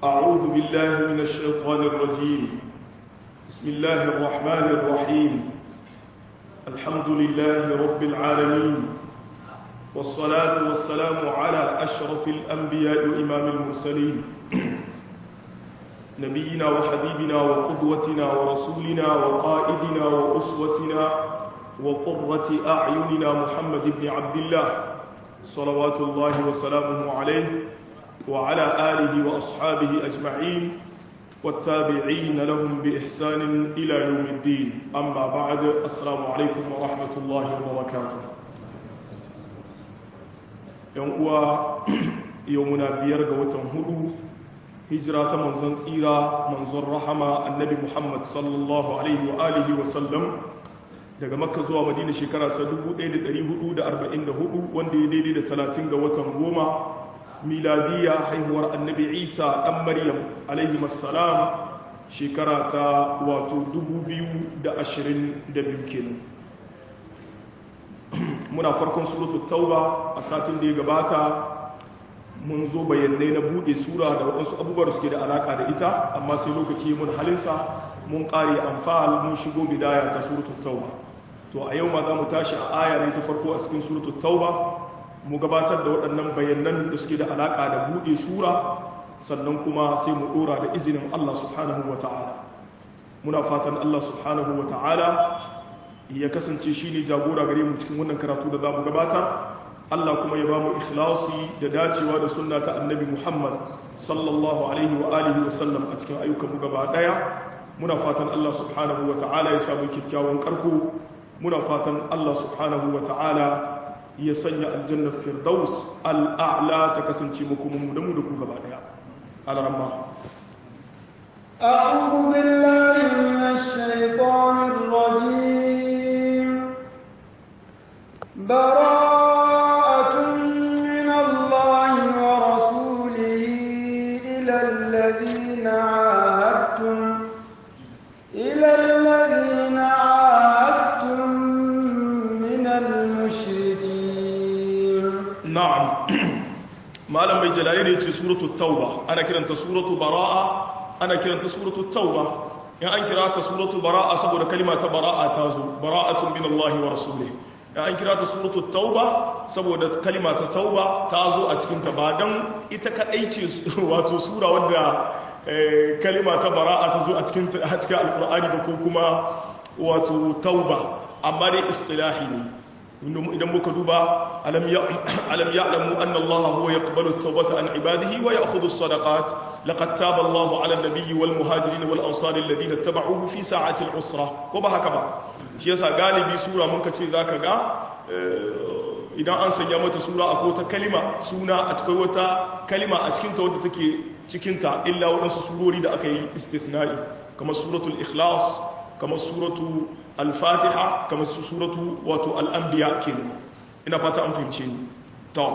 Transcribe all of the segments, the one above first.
أعوذ بالله من الشيطان الرجيم بسم الله الرحمن الرحيم الحمد لله رب العالمين والصلاة والسلام على أشرف الأنبياء وإمام المرسلين نبينا وحبيبنا وقدوتنا ورسولنا وقائدنا وأسوتنا وقرة أعيننا محمد بن عبد الله صلوات الله وسلامه عليه وعلى آله وأصحابه أجمعين والتابعين لهم بإحسان إلى يوم الدين أما بعد السلام عليكم ورحمة الله وبركاته يوم يومنا بيرغ وتنهدو هجرة منزن سيرة منزن رحمة النبي محمد صلى الله عليه وآله وسلم daga makka zuwa madina shekara ta 1444 wanda ya daidai da 30 ga watan goma miladiya haihuwar annabi isa ɗan maryam alaihi masalam shekara ta wato 2022 kenan muna farkon suratu tauba a satin da ya gabata mun zo bayanai na buɗe sura da waɗansu abubuwa suke da alaƙa da ita amma sai lokaci mun halinsa mun ƙare amfal mun shigo bidaya ta suratu tauba to a yau ma za mu tashi a aya ne ta farko a cikin suratu tauba mu gabatar da waɗannan bayanan da suke da alaƙa da buɗe sura sannan kuma sai mu ɗora da izinin Allah subhanahu wa ta'ala muna fatan Allah subhanahu wa ta'ala ya kasance shi ne jagora gare mu cikin wannan karatu da za mu gabatar Allah kuma ya ba mu ikhlasi da dacewa da sunna ta annabi Muhammad sallallahu alaihi wa alihi wa sallam a cikin ayyukan mu gaba ɗaya muna fatan Allah subhanahu wa ta'ala ya samu kyakkyawan karko muna fatan Allah subhanahu wa ta'ala ya sanya aljannar firdaus al'a'la ta kasance makomanmu da mu da ku gaba daya alarama أعوذ بالله من الشيطان الرجيم براءة من الله ورسوله إلى الذين عاهدتم إلى الذين عاهدتم من المشركين na'am malam mai jalali ne ce suratu tauba ana kiranta suratu bara'a ana kiranta suratu tauba in an kira ta suratu bara'a saboda kalima ta bara'a ta zo bara'atun min Allah wa rasulih in an kira ta suratu tauba saboda kalima ta tauba ta zo a cikin ta ba dan ita kadai ce wato sura wadda kalima ta bara'a ta zo a cikin a cikin alqur'ani ba ko kuma wato tauba amma dai istilahi ne idan muka duba alam ya'lamu anna Allah huwa yaqbalu at-tawbata an ibadihi wa ya'khudhu as-sadaqat laqad taba Allah 'ala an-nabiyyi wal muhajirin wal ansari alladhina ittaba'uhu fi sa'ati al-usra ko ba haka ba shi yasa galibi sura mun kace zaka ga idan an sanya mata sura akwai wata kalima suna a cikin wata kalima a cikin ta wadda take cikin ta illa wadansu surori da aka yi istithna'i kamar suratul ikhlas kamar suratu al-fatiha kamar suratu wato al-anbiya kenan ina fata an fahimce ni to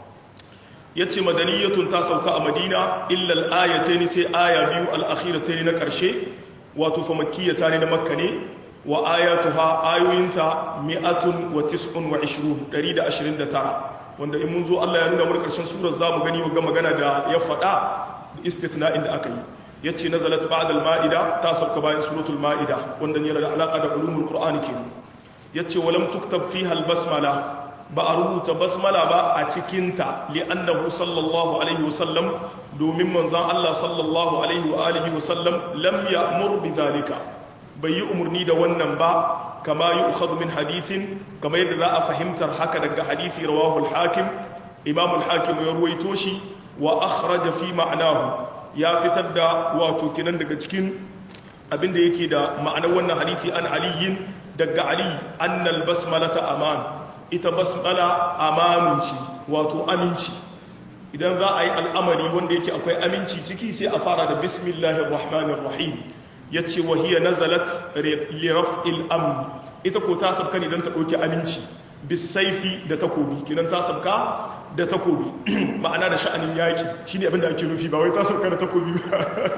yace madaniyatun ta sauka a madina illa al-ayatayn sai aya biyu al-akhiratayn na karshe wato fa makkiyata ne na makka ne wa ayatuha ayoyinta mi'atun wa tis'un wa 20 129 wanda in mun zo Allah ya nuna mu karshen surar zamu gani wa magana da ya faɗa istithna'in da aka yi yace nazalat ba'da al-ma'ida ta sauka bayan suratul ma'ida wanda yana da alaka da ulumul qur'ani kenan yace walam tuktab fiha al-basmala ba a rubuta basmala ba a cikin ta li'annahu sallallahu alaihi wasallam domin manzon Allah sallallahu alaihi wa alihi wasallam lam ya'mur bidhalika bai yi umurni da wannan ba kama yu'khadhu min hadithin kama yadda za a fahimtar haka daga hadisi rawahu al-hakim imam al-hakim ya ruwaito shi wa akhraja fi ma'nahu ya fitar da wato kinan daga cikin abinda yake da ma'anar wannan hadithi an aliyin daga ali annal basmalata aman ita basmala amanunci wato aminci idan za a yi al'amari wanda yake akwai aminci ciki sai a fara da bismillahir rahmanir rahim yace wa hiya nazalat li raf'il amn ita ko ta sabka ne dan ta dauki aminci bisaifi da takobi kinan ta sabka da takobi ma'ana da sha'anin yaki shine abinda ake nufi ba wai ta sabka da takobi ba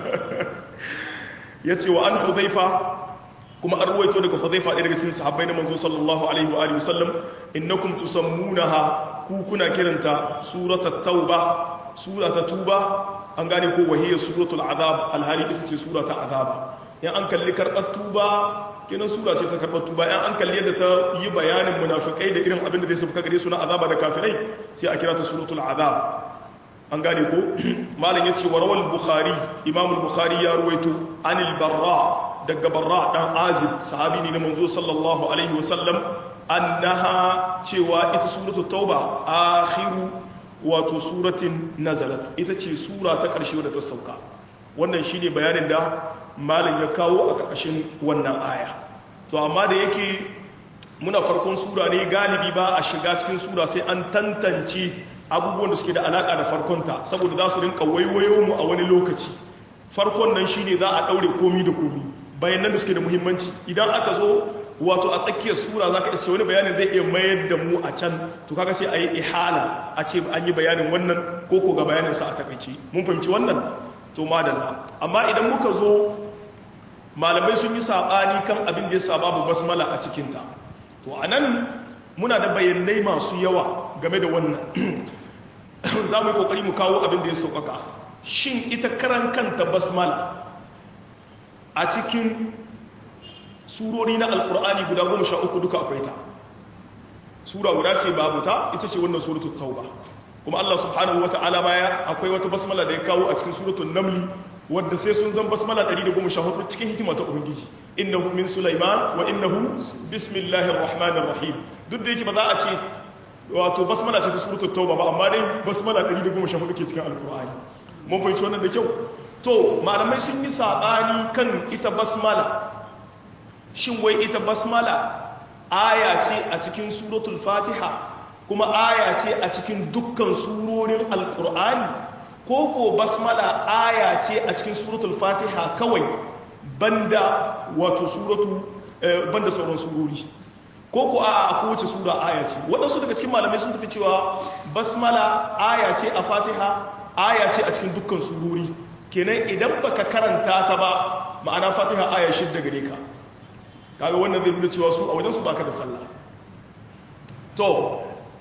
yace wa an hudhaifa kuma an ruwaito daga hudhaifa ɗaya daga cikin sahabbai na manzo sallallahu alaihi wa alihi wasallam innakum tusammunaha ku kuna kiranta suratat tauba surata tuba an gane ko wahiyar suratul azab alhali ita ce sura ta azaba in an kalli karɓar tuba kenan sura ce ta karɓar tuba in an kalli yadda ta yi bayanin munafikai da irin abin da zai sauka gare su na azaba da kafirai sai a kira ta suratul azab an gane ko malam yace warawal bukhari imam al-bukhari ya ruwaito anil barra daga barra dan azib sahabi ne na manzo sallallahu alaihi wasallam annaha cewa ita suratul tauba akhiru wato suratin nazalat ita ce sura ta ƙarshe wadda ta sauka wannan shine bayanin da malam ya kawo a ƙarƙashin wannan aya to amma da yake muna farkon sura ne galibi ba a shiga cikin sura sai an tantance abubuwan da suke da alaƙa da farkonta saboda za su rinka waiwayo mu a wani lokaci farkon nan shine za a ɗaure komi da komi bayanan da suke da muhimmanci idan aka zo wato a tsakiyar sura za ka iske wani bayanin zai iya mayar da mu a can to kaga sai a yi ihala a ce an yi bayanin wannan ko ko ga bayaninsa a takaice mun fahimci wannan to madalla amma idan muka zo malamai sun yi saɓani kan abin da ya sa babu basmala a cikinta to a nan muna da bayanai masu yawa game da wannan za mu yi ƙoƙari mu kawo abin da ya sauƙaƙa shin ita karan kanta basmala a cikin surori na alkur'ani guda goma sha uku duka akwai ta sura guda ce babu ta ita ce wannan suratul tauba kuma Allah subhanahu wa ta'ala baya akwai wata basmala da ya kawo a cikin suratul namli wadda sai sun zan basmala 114 cikin hikima ta ubangiji innahu min sulaiman wa innahu bismillahir rahmanir rahim duk da yake ba za a ce wato basmala ce ta suratul tauba ba amma dai basmala 114 ke cikin alkur'ani mun fahimci wannan da kyau to malamai sun yi sabani kan ita basmala shin wai ita basmala aya ce a cikin suratul fatiha kuma aya ce a cikin dukkan surorin alkur'ani ko ko basmala aya ce a cikin suratul fatiha kawai banda wato suratu banda sauran surori ko ko a kowace sura aya ce waɗansu daga cikin malamai sun tafi cewa basmala aya ce a fatiha aya ce a cikin dukkan surori kenan idan baka karanta ta ba ma'ana fatiha aya shidda gare ka kaga wannan zai nuna cewa su a wajensu baka da sallah to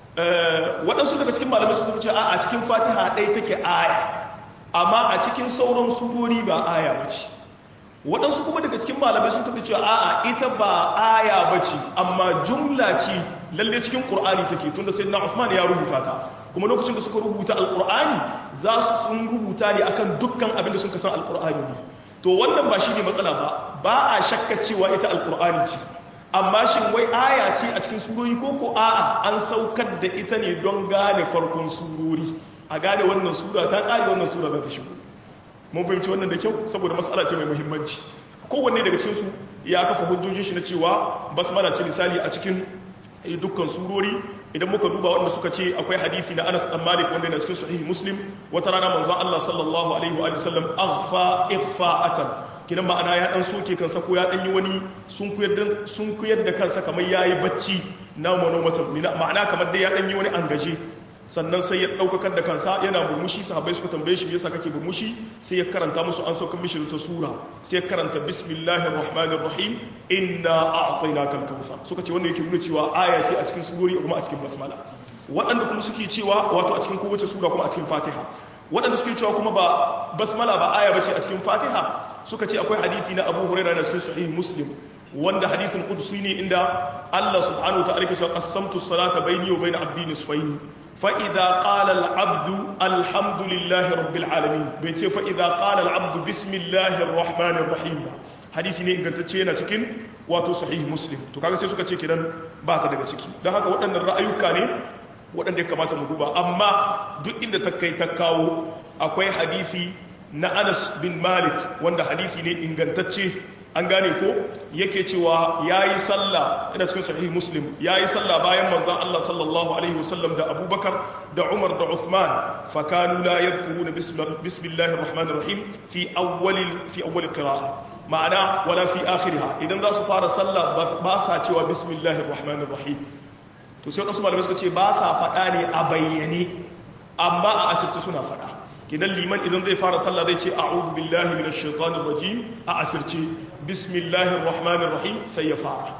waɗansu daga cikin malamai sun ce a cikin fatiha ɗaya take aya amma a cikin sauran surori ba aya ba ce waɗansu kuma daga cikin malamai sun tafi cewa a'a ita ba aya ba ce amma jumla ce lalle cikin ƙur'ani take tunda sai na Uthman ya rubuta ta kuma lokacin da suka rubuta alƙur'ani za su sun rubuta ne akan dukkan abin da sun kasan alƙur'ani ne to wannan ba shi ne matsala ba ba a shakka cewa ita alkur'ani ce amma shin wai aya ce a cikin surori ko ko a'a an saukar da ita ne don gane farkon surori a gane wannan sura ta kare wannan sura za ta shigo mun fahimci wannan da kyau saboda matsala ce mai muhimmanci kowanne daga cikin su ya kafa hujjojin shi na cewa basmala ce misali a cikin dukkan surori idan muka duba wanda suka ce akwai hadisi na Anas dan Malik wanda yana cikin sahih Muslim wata rana manzon Allah sallallahu alaihi wa sallam aghfa ighfa'atan kinan ma'ana ya dan soke kansa ko ya dan yi wani sun kuyar sun kuyar da kansa kamar yayi bacci na monomatan ma'ana kamar dai ya dan yi wani angaje sannan sai ya daukakar da kansa yana burmushi sahabbai suka tambaye shi yasa kake burmushi sai ya karanta musu an saukar mishi ta sura sai ya karanta bismillahir rahmanir rahim inna a'tainaka al-kautsar suka ce wanda yake nuna cewa aya ce a cikin surori kuma a cikin basmala waɗanda kuma suke cewa wato a cikin kowace sura kuma a cikin fatiha waɗanda suke cewa kuma ba basmala ba aya bace a cikin fatiha suka ce akwai hadisi na abu huraira na cikin sahih muslim wanda hadisin qudsi ne inda Allah subhanahu wa ta'ala ke cewa qasamtu salata bayni wa bayna abdi nisfaini فإذا قال العبد الحمد لله رب العالمين بيتي فإذا قال العبد بسم الله الرحمن الرحيم hadisi ne ingantacce yana cikin wato sahih muslim to kaga sai suka ce kidan ba ta daga ciki don haka waɗannan ra'ayuka ne waɗanda ya kamata mu duba amma duk inda ta kai ta kawo akwai hadisi na Anas bin Malik wanda hadisi ne ingantacce an gane ko yake cewa ya yi sallah ina cikin sahih muslim ya yi sallah bayan manzan Allah sallallahu alaihi wasallam da abubakar da umar da uthman fakanu la yadhkuruna bismillahir rahmanir rahim fi awwalil fi awwalil qira'a ma'ana wala fi akhiriha idan za su fara sallah ba sa cewa bismillahir rahmanir rahim to sai wasu malamai suka ce ba sa faɗa ne a bayyane amma a asirci suna faɗa kidan liman idan zai fara sallah zai ce a'udhu billahi minash shaitanir rajim a asirce bismillahir rahmanir rahim sai ya fara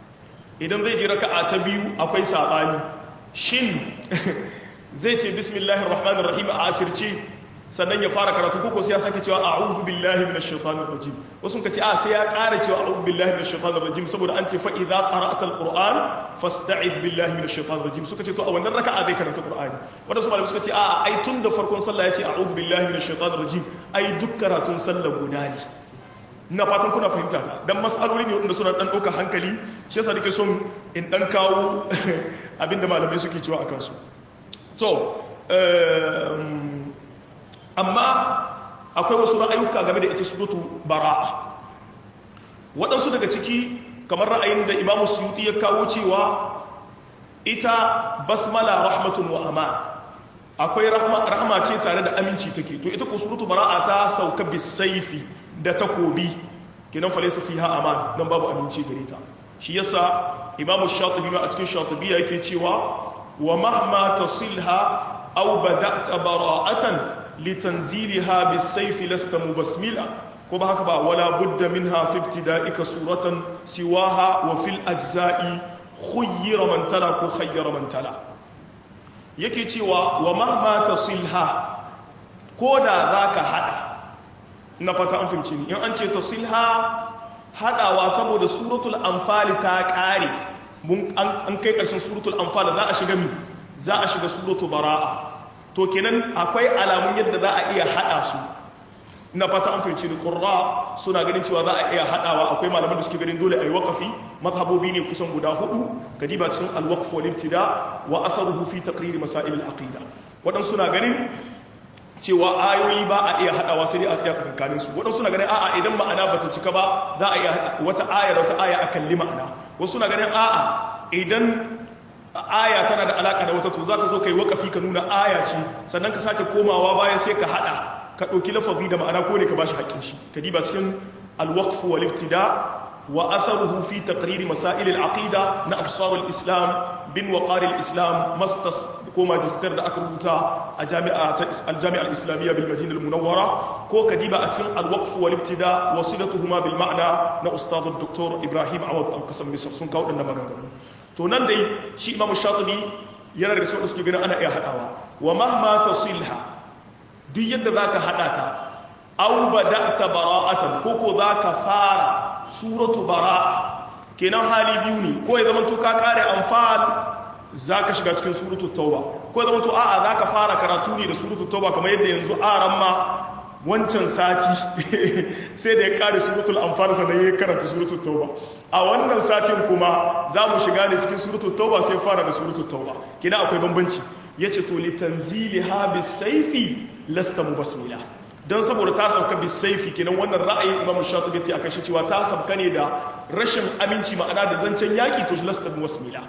idan zai ji raka'a ta biyu akwai sabani shin zai ce bismillahir rahmanir rahim a asirce sannan ya fara karatu ko sai ya sake cewa a'udhu billahi minash shaitanir rajim wasu ka ce a sai ya ƙara cewa a'udhu billahi minash shaitanir rajim saboda an ce fa idza qara'ta alquran fasta'id billahi minash shaitanir rajim suka ce to a wannan raka'a zai karanta qur'ani wanda su malamai suka ce a ai tun da farkon sallah ya ce a'udhu billahi minash shaitanir rajim ai duk karatun sallah guda ne ina fatan kuna fahimta dan mas'aloli ne wanda suna dan ɗauka hankali shi yasa nake son in dan kawo abinda malamai suke cewa akan su to amma akwai wasu ra'ayuka game da ita suratu bara'a waɗansu daga ciki kamar ra'ayin da imamu suyuti ya kawo cewa ita basmala rahmatun wa aman akwai rahama ce tare da aminci take to ita ko suratu bara'a ta sauka bisaifi da takobi kenan falesa fiha aman nan babu aminci gare ta shi yasa imamu shatibi ma a cikin shatibi yake cewa wa mahma tasilha aw bada'ta bara'atan litanziliha bisayfi lasta mubasmila ko ba haka ba wala budda minha fi ibtida'ika suratan siwaha wa fil ajza'i khuyyira man tala ko khayyara man tala yake cewa wa mahma tasilha ko da zaka hada na fata an fahimci ni in an ce tasilha hadawa saboda suratul anfal ta kare mun an kai karshen suratul anfal za a shiga mi za a shiga suratul bara'a to kenan akwai alamun yadda za a iya hada su na fata an fahimci ni qurra suna ganin cewa za a iya hadawa akwai malaman da suke ganin dole ayi waqafi mazhabobi ne kusan guda hudu kadiba cikin al-waqf wal ibtida wa atharuhu fi taqrir masail al-aqida wadan suna ganin cewa ayoyi ba a iya hadawa sai dai a tsaya tsakankanin su wadan suna ganin a'a idan ma'ana bata cika ba za a iya wata aya da wata aya akan li ma'ana wasu suna ganin a'a idan aya tana da alaka da wata to zaka zo kai waqafi ka nuna aya ce sannan ka sake komawa bayan sai ka hada ka ɗauki lafazi da ma'ana ko ne ka bashi haƙƙin shi ka diba cikin alwaqf wal ibtida wa atharuhu fi taqrir masail al aqida na absar al islam bin waqar al islam mastas ko magister da aka rubuta a jami'a ta al jami'a al islamiyya bil madina al munawwara ko ka diba a cikin alwaqf wal ibtida wasilatuhuma bil ma'na na ustad al doktor ibrahim awad al qasam misr sun kawo dinnan maganganu to nan dai shi imam shatibi yana daga cikin suke ganin ana iya hadawa wa mahma tasilha duk yadda za ka haɗa ta au ba da ta bara'atan ko ko za ka fara suratu bara'a kenan hali biyu ne ko ya zama to ka kare amfal za ka shiga cikin suratu tauba ko ya zama to a'a za ka fara karatu ne da suratu tauba kamar yadda yanzu aran ma wancan sati sai da ya kare suratul anfal sannan ya karanta suratul tauba a wannan satin kuma za mu shiga ne cikin suratul tauba sai fara da suratul tauba kina akwai bambanci yace to litanziliha bisayfi lasta mubasmila don saboda ta sauka bisaifi kenan wannan ra'ayin imam shatibi ta akan cewa ta sauka ne da rashin aminci ma'ana da zancen yaki to lasta mubasmila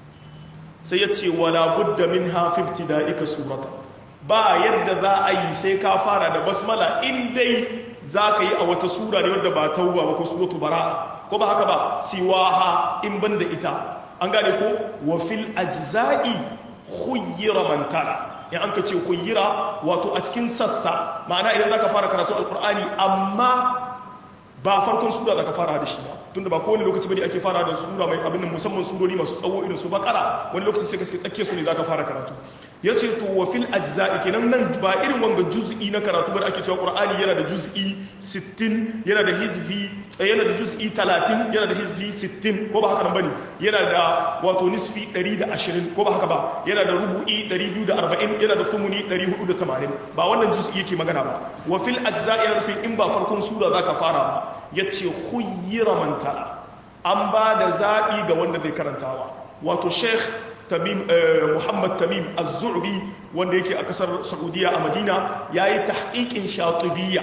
sai yace wala budda minha fi ibtida'ika surata ba yadda za a yi sai ka fara da basmala in dai za ka yi a wata sura ne wadda ba tauba ba ko suratu bara'a ko ba haka ba siwaha in banda ita an gane ko wa fil ajza'i khuyyira man tala in an ka ce khuyyira wato a cikin sassa ma'ana idan zaka fara karatu alqur'ani amma ba farkon sura zaka fara da shi ba tunda ba kowane lokaci bane ake fara da sura mai abin nan musamman surori masu tsawo irin su bakara wani lokaci sai ka tsakke su ne zaka fara karatu yace to wa fil ajza'i kenan nan ba irin wanga juz'i na karatu ba da ake cewa qur'ani yana da juz'i 60 yana da hizbi yana da juz'i 30 yana da hizbi 60 ko ba haka nan bane yana da wato nisfi 120 ko ba haka ba yana da rubu'i 240 yana da sumuni 480 ba wannan juz'i yake magana ba wa fil ajza'i yana nufin in ba farkon sura zaka fara ba yace khuyyira man tala an ba da zabi ga wanda zai karantawa wato sheikh tamim muhammad tamim az-zu'bi wanda yake a kasar saudiya a madina yayi tahqiqin shatibiyya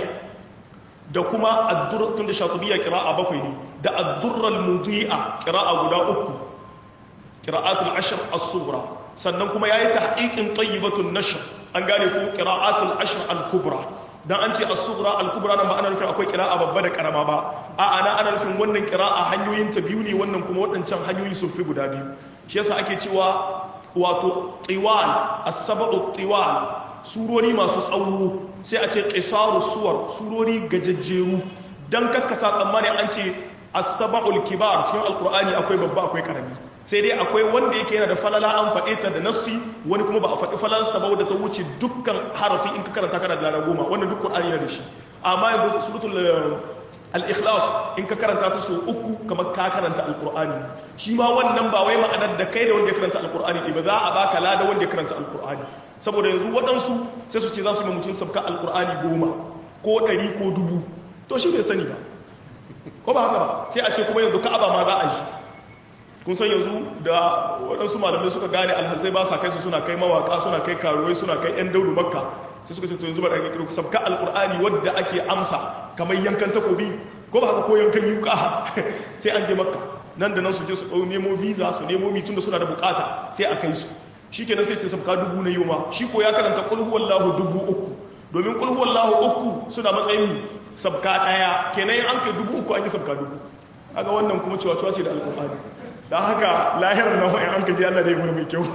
da kuma ad-durr tunda shatibiyya qira'a bakwai ne da ad-durr al-mudi'a qira'a guda uku qira'atul ashr as-sughra sannan kuma yayi tahqiqin tayyibatun nashr an gane ko qira'atul ashr al-kubra dan an ce as-sughra al-kubra nan ba ana nufin akwai qira'a babba da karama ba a ana ana nufin wannan qira'a hanyoyin ta biyu ne wannan kuma waɗancan hanyoyi sun fi guda biyu shi yasa ake cewa wato tiwal as-sab'u tiwal surori masu tsawo sai a ce qisaru suwar surori gajejjeru dan kakkasa tsammani an ce as-sab'ul kibar cikin alqur'ani akwai babba akwai karami sai dai akwai wanda yake yana da falala an faɗe ta da nassi wani kuma ba a faɗi falalarsa ba wadda ta wuce dukkan harafi in ka karanta kana da lada goma wannan duk qur'ani yana da shi amma yanzu suratul al-ikhlas in ka karanta ta sau uku kamar ka karanta alqur'ani shi ma wannan ba wai ma'anar da kai da wanda ya karanta alqur'ani ba za a baka lada wanda ya karanta alqur'ani saboda yanzu waɗansu sai su ce za su yi mutum sabka alqur'ani goma ko ɗari ko dubu to shi bai sani ba ko ba haka ba sai a ce kuma yanzu ka'aba ma za a yi kun san yanzu da waɗansu malamai suka gane alhazai ba sa kai su suna kai mawaka suna kai karuwai suna kai 'yan daudu makka sai suka ce to yanzu ba da ake sabka alkur'ani wadda ake amsa kamar yankan takobi ko ba haka ko yankan yuka sai an je makka nan da nan su je su ɗau nemo visa su nemo mitun da suna da bukata sai a kai su shi kenan sai ce sabka dubu na yoma shi ko ya karanta kul huwallahu dubu uku domin kul huwallahu uku suna matsayin mi sabka ɗaya kenan an kai dubu uku an yi sabka dubu kaga wannan kuma cewa ce da alkur'ani da haka lahirar na wa'in an ka ji Allah da ya mai kyau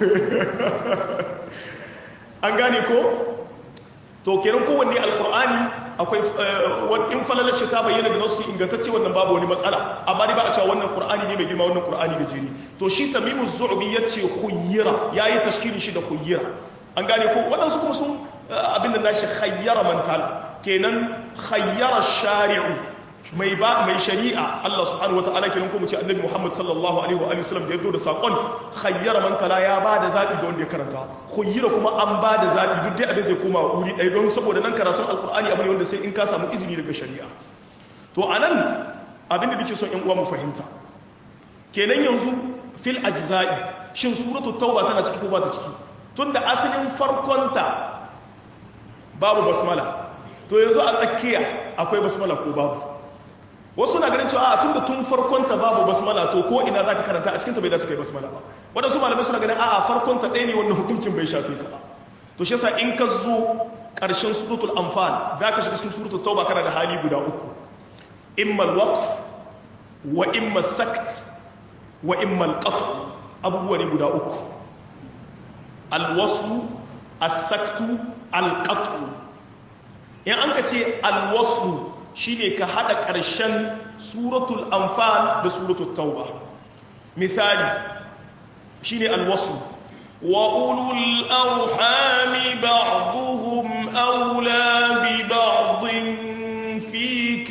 an gane ko to kenan kowanne alkur'ani akwai in falalar shi ta bayyana da nasu ingantacce wannan babu wani matsala amma dai ba a cewa wannan qur'ani ne mai girma wannan qur'ani gajeri to shi tamimu zu'bi yace khuyyira yayi tashkilin shi da khuyyira an gane ko waɗansu kuma sun abin da nashi khayyara mantala kenan khayyara shari'u mai ba mai shari'a Allah subhanahu wataala kenan ko mu ce annabi Muhammad sallallahu alaihi wa alihi wasallam da yazo da sakon khayyara man tala ya ba da zabi ga wanda ya karanta khayyira kuma an ba da zabi duk dai abin zai koma wuri ɗaya don saboda nan karatun alqur'ani abu ne wanda sai in ka samu izini daga shari'a to anan abin da nake son ƴan uwa mu fahimta kenan yanzu fil ajza'i shin suratul tauba tana ciki ko ba ta ciki tunda asalin farkonta babu basmala to yanzu a tsakiya akwai basmala ko babu wasu na ganin cewa a tun da tun farkonta babu basmala to ko ina za ka karanta a cikinta bai dace kai basmala ba waɗansu malamai suna ganin a'a farkonta ɗaya ne wannan hukuncin bai shafe ka ba to shi yasa in ka zo ƙarshen suratul anfal za ka shiga cikin suratul tauba kana da hali guda uku imma al-waqf wa imma sakt wa imma al-qat abubuwa ne guda uku al-waslu as-saktu al-qat in an ka ce al-waslu shine ka hada ƙarshen suratul anfal da suratul tauba misali shine alwasu wa ulul arhami ba'dhum awla bi ba'dhin fi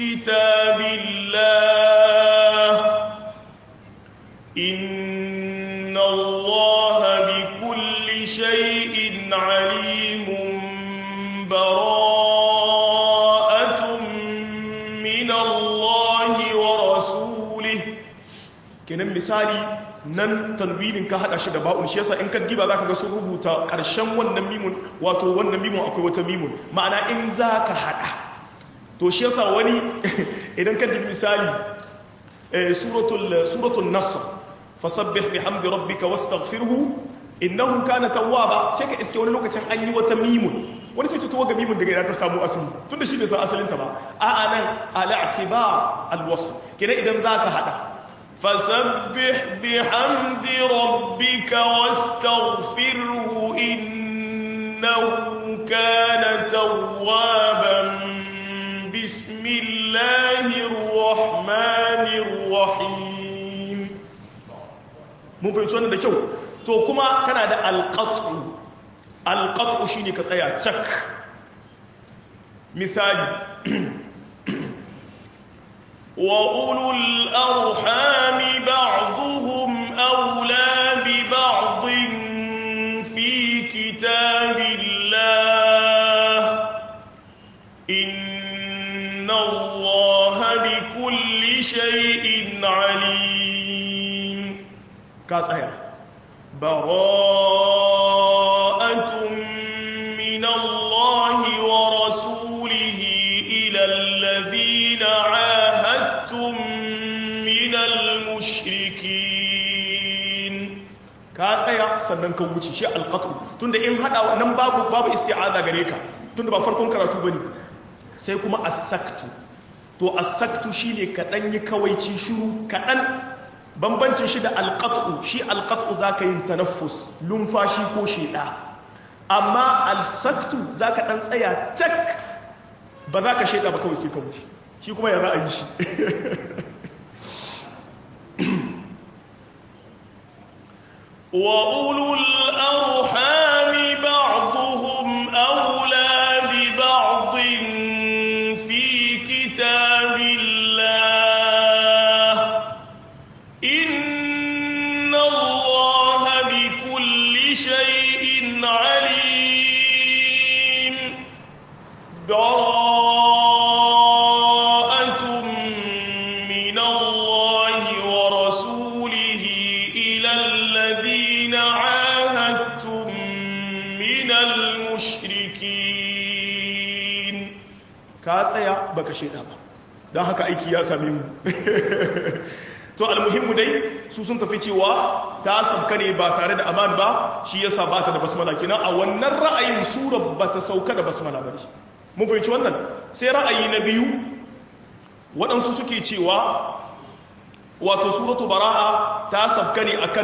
kitabillah inna allaha bi kulli shay'in alimun bara kenan misali nan tanwinin ka hada shi da ba'un shi yasa in ka diba zaka ga sun rubuta karshen wannan mimun wato wannan mimun akwai wata mimun ma'ana in zaka hada to shi yasa wani idan ka dibi misali suratul suratul nasr fasabbih bihamdi rabbika wastaghfirhu innahu kana tawwaba sai ka iske wani lokacin an yi wata mimun wani sai ta ga mimun daga ina ta samu asali tunda shi bai san asalinta ba a'a nan al-i'tibar al-wasl kenan idan zaka hada فسبح بحمد ربك واستغفره إنه كان توابا بسم الله الرحمن الرحيم mun fahimci wannan da kyau to kuma kana da alƙat'u alƙat'u shine ka tsaya cak misali وأولو الأرحام بعضهم أولى ببعض في كتاب الله إن الله بكل شيء عليم كاسايا براءة من الله ورسوله إلى الذين عاهدتم من المشركين ka tsaya sannan ka wuce shi alqatl tunda in hada nan babu babu isti'aza gare ka tunda ba farkon karatu bane sai kuma as-saktu to as-saktu shine kadan yi kawaici shiru kadan bambancin shi da alqat'u shi alqat'u zaka yin tanaffus lumfashi ko sheda amma al-saktu zaka dan tsaya cak ba za ka sheda ba kawai sai ka wuce shi kuma ya za a yi shi وأولو الأرحام بعضهم أولى ببعض في كتاب الله إن الله بكل شيء عليم براءة من الله ورسوله إلى الذين عاهدتم من المشركين كاسيا بك شيء don haka aiki ya same mu to almuhimmu dai su sun tafi cewa ta sauka ne ba tare da aman ba shi yasa ba ta da basmala kenan a wannan ra'ayin sura ba ta sauka da basmala ba mun fahimci wannan sai ra'ayi na biyu waɗansu suke cewa wato suratu bara'a ta sauka ne akan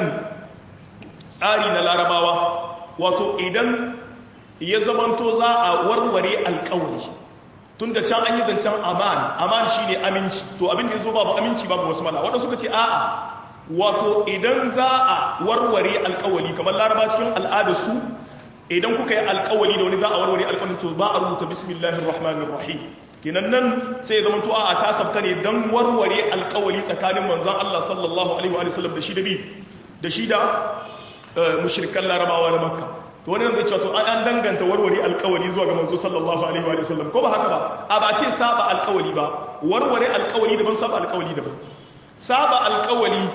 tsari na larabawa wato idan ya zamanto za a warware alkawari tun da can an yi zancen aman aman shi ne aminci to abin da ya zo babu aminci babu wasu mala waɗanda suka ce a'a wato idan za a warware alkawali kamar laraba cikin al'adarsu idan kuka yi alkawali da wani za a warware alkawali to ba a rubuta bismillahir rahmanir rahim kenan nan sai zama to a'a ta sabka ne dan warware alkawali tsakanin manzon Allah sallallahu alaihi wa sallam da shi da bi da shi da mushrikan larabawa na makka to wani zai cewa to an danganta warware alkawari zuwa ga manzo sallallahu alaihi wa sallam ko ba haka ba a ba ce saba alkawari ba warware alkawari daban saba alkawari daban saba alkawari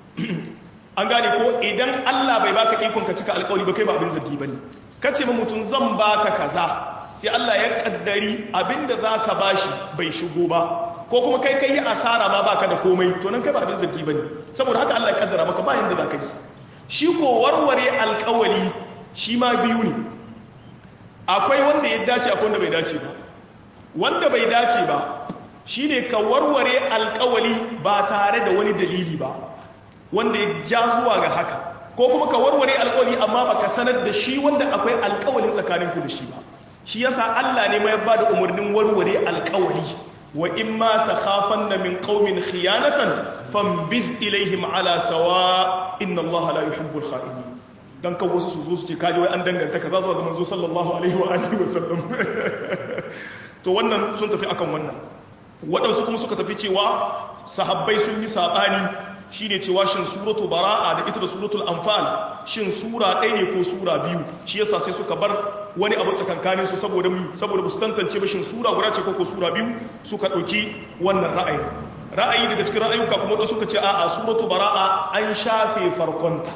an gane ko idan Allah bai baka ikon ka cika alkawari ba kai ba abin zargi bane kace ma mutum zan baka kaza sai Allah ya kaddari abinda zaka bashi bai shigo ba ko kuma kai kai asara ma baka da komai to nan kai ba abin zargi bane saboda haka Allah ya kaddara maka ba yanda zaka yi shi ko warware alkawari shi ma biyu ne akwai wanda ya dace akwai wanda bai dace ba wanda bai dace ba shi ne ka warware alkawali ba tare da wani dalili ba wanda ya ja zuwa ga haka ko kuma ka warware alkawali amma baka sanar da shi wanda akwai alkawalin tsakaninku da shi ba shi yasa Allah ne mai ba da umarnin warware alkawali wa in ma takhafanna min qaumin khiyanatan fambiz ilaihim ala sawa inna Allah la yuhibbul kha'inin dan kan wasu su zo su ce kaji wai an danganta kaza zuwa ga manzo sallallahu alaihi wa alihi wasallam to wannan sun tafi akan wannan waɗansu kuma suka tafi cewa sahabbai sun yi saɓani shine cewa shin suratu bara'a da ita da suratul anfal shin sura ɗaya ne ko sura biyu shi yasa sai suka bar wani abu tsakankanin su saboda mu saboda ba su tantance ba shin sura guda ce ko ko sura biyu suka ɗauki wannan ra'ayi ra'ayi daga cikin ra'ayuka kuma waɗansu suka ce a'a suratu bara'a an shafe farkonta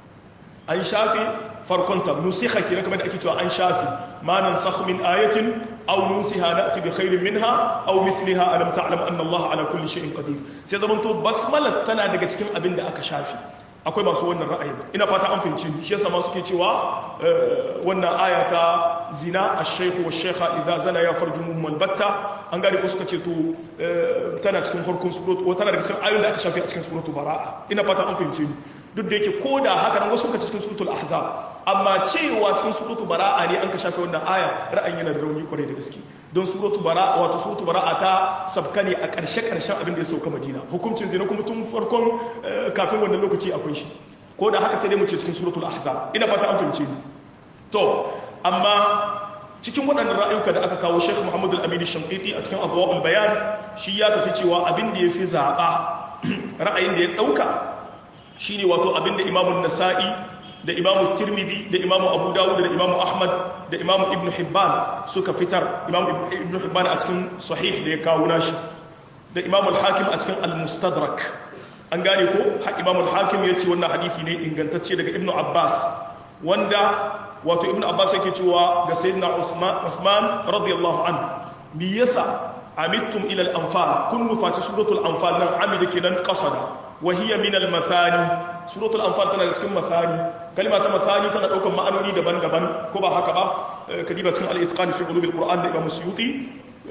an shafe farkonta nusikha kira kamar da ake cewa an shafe ma nan min ayatin aw nusiha na'ti bi khairin minha aw mithliha alam ta'lam anna Allah ala kulli shay'in qadir sai zaman to basmala tana daga cikin abin da aka shafe akwai masu wannan ra'ayin ina fata an fahimci shi yasa ma suke cewa wannan aya ta zina ash-shaykhu wash-shaykha idza zana ya farjumuhum al-batta an gari ko suka ce to tana cikin farkon suratu tana daga cikin ayoyin da aka shafe a cikin suratu bara'a ina fata an fahimci ni duk da yake ko da haka nan wasu suka cikin suratul ahzab amma cewa cikin suratul bara'a ne an ka shafe wannan aya ra'ayin yana da rauni kwarai da gaske don suratul bara'a wato suratul bara'a ta sabka ne a ƙarshe ƙarshen abin da ya sauka madina hukuncin zina kuma tun farkon kafin wannan lokaci akwai shi ko da haka sai dai mu ce cikin suratul ahzab ina fata an fahimce ni to amma cikin waɗannan ra'ayuka da aka kawo Sheikh Muhammad Al-Amin Shamqiti a cikin Adwa'ul Bayan shi ya tafi cewa abin da yafi zaba ra'ayin da ya dauka shine wato abin da Imam Nasa'i da Imam Tirmidhi da Imam Abu Dawud da Imam Ahmad da Imam Ibn Hibban suka fitar Imam Ibn Hibban a cikin sahih da ya kawo nashi da Imam Al-Hakim a cikin Al-Mustadrak an gane ko Imam Al-Hakim ya ce wannan hadisi ne ingantacce daga Ibn Abbas wanda wato ibn abbas yake cewa ga sayyidina usman usman radiyallahu an me yasa amittum ila al-anfal kun nufati suratul anfal nan amida kenan qasada wa hiya min al-mathani suratul anfal tana cikin mathani kalma ta mathani tana daukan ma'anoni daban-daban ko ba haka ba kadiba cikin al-itqan fi ulum al-quran da imam suyuti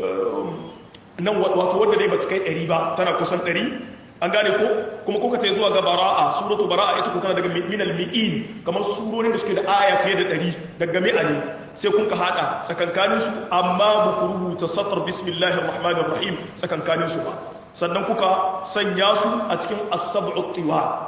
nan wato wanda dai bata kai 100 ba tana kusan 100 an gane ko kuma kuka ta zuwa ga bara'a suratu bara'a ita ko tana daga minal mi'in kamar surorin da suke da aya fiye da ɗari daga mi'a ne sai kun ka hada tsakankanin su amma ba ku rubuta satar bismillahir rahmanir rahim tsakankanin su ba sannan kuka sanya su a cikin as-sab'u tiwa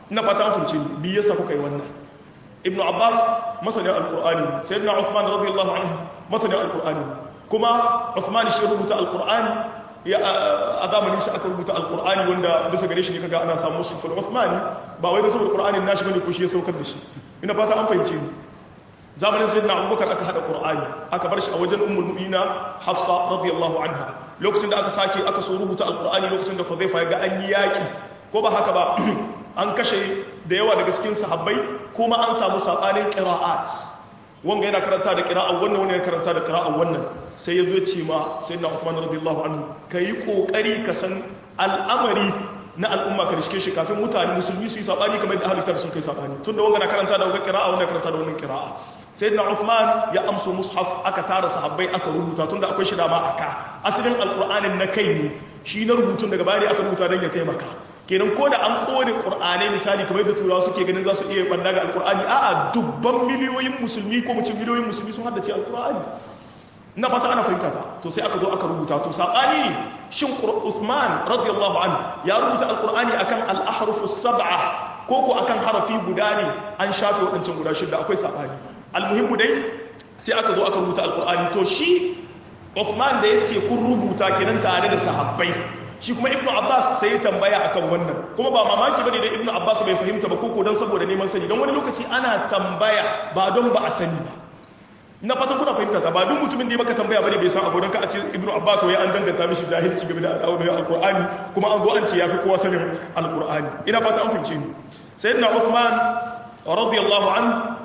ina fata an fahimci ni bi yasa kuka yi wannan ibnu abbas masanin alqur'ani sayyidina uthman radiyallahu anhu masanin alqur'ani kuma uthman shi rubuta alqur'ani ya a zamanin shi aka rubuta alqur'ani wanda bisa gare shi ne kaga ana samu mushaf al-uthmani ba wai da saboda qur'anin nashi bane ko shi ya saukar da shi ina fata an fahimce ni zamanin sayyidina abubakar aka hada qur'ani aka bar shi a wajen ummul mu'mina hafsa radiyallahu anha lokacin da aka sake aka so rubuta alqur'ani lokacin da hudhaifa ya ga an yi yaki ko ba haka ba an kashe da yawa daga cikin sahabbai kuma an samu sabanin qira'at wanga yana karanta da qira'a wannan wani yana karanta da qira'a wannan sai ya zo ce ma sayyidina Uthman radiyallahu anhu kai kokari ka san al'amari na al'umma ka rishke shi kafin mutane musulmi su yi sabani kamar da ahlul kitab sun kai sabani tunda wanga na karanta da wanga qira'a wannan karanta da wannan qira'a sayyidina Uthman ya amso mushaf aka tara sahabbai aka rubuta tunda akwai shi dama aka asalin alqur'anin na kai ne shi na rubutun daga baya aka rubuta don ya taimaka kenan ko da an kone qur'anai misali kamar da turawa suke ganin za su iya banda ga alqur'ani a'a dubban miliyoyin musulmi ko mutum miliyoyin musulmi sun haddace alqur'ani na fata ana fahimta ta to sai aka zo aka rubuta to sabani ne shin Uthman radiyallahu an ya rubuta alqur'ani akan al-ahruf as-sab'a ko ko akan harafi guda ne an shafe waɗancan guda shida akwai sabani almuhimmu dai sai aka zo aka rubuta alqur'ani to shi Uthman da yace kun rubuta kenan tare da sahabbai shi kuma ibnu abbas sai ya tambaya akan wannan kuma ba mamaki bane da ibnu abbas bai fahimta ba koko don saboda neman sani don wani lokaci ana tambaya ba don ba a sani ba na fatan kuna fahimta ta ba duk mutumin da ya maka tambaya bane bai san abu don ka a ce ibnu abbas wai an danganta mishi jahilci game da al'amuran alqur'ani kuma an zo an ce yafi kowa sanin alqur'ani ina fata an fahimce ni sayyidina uthman radiyallahu an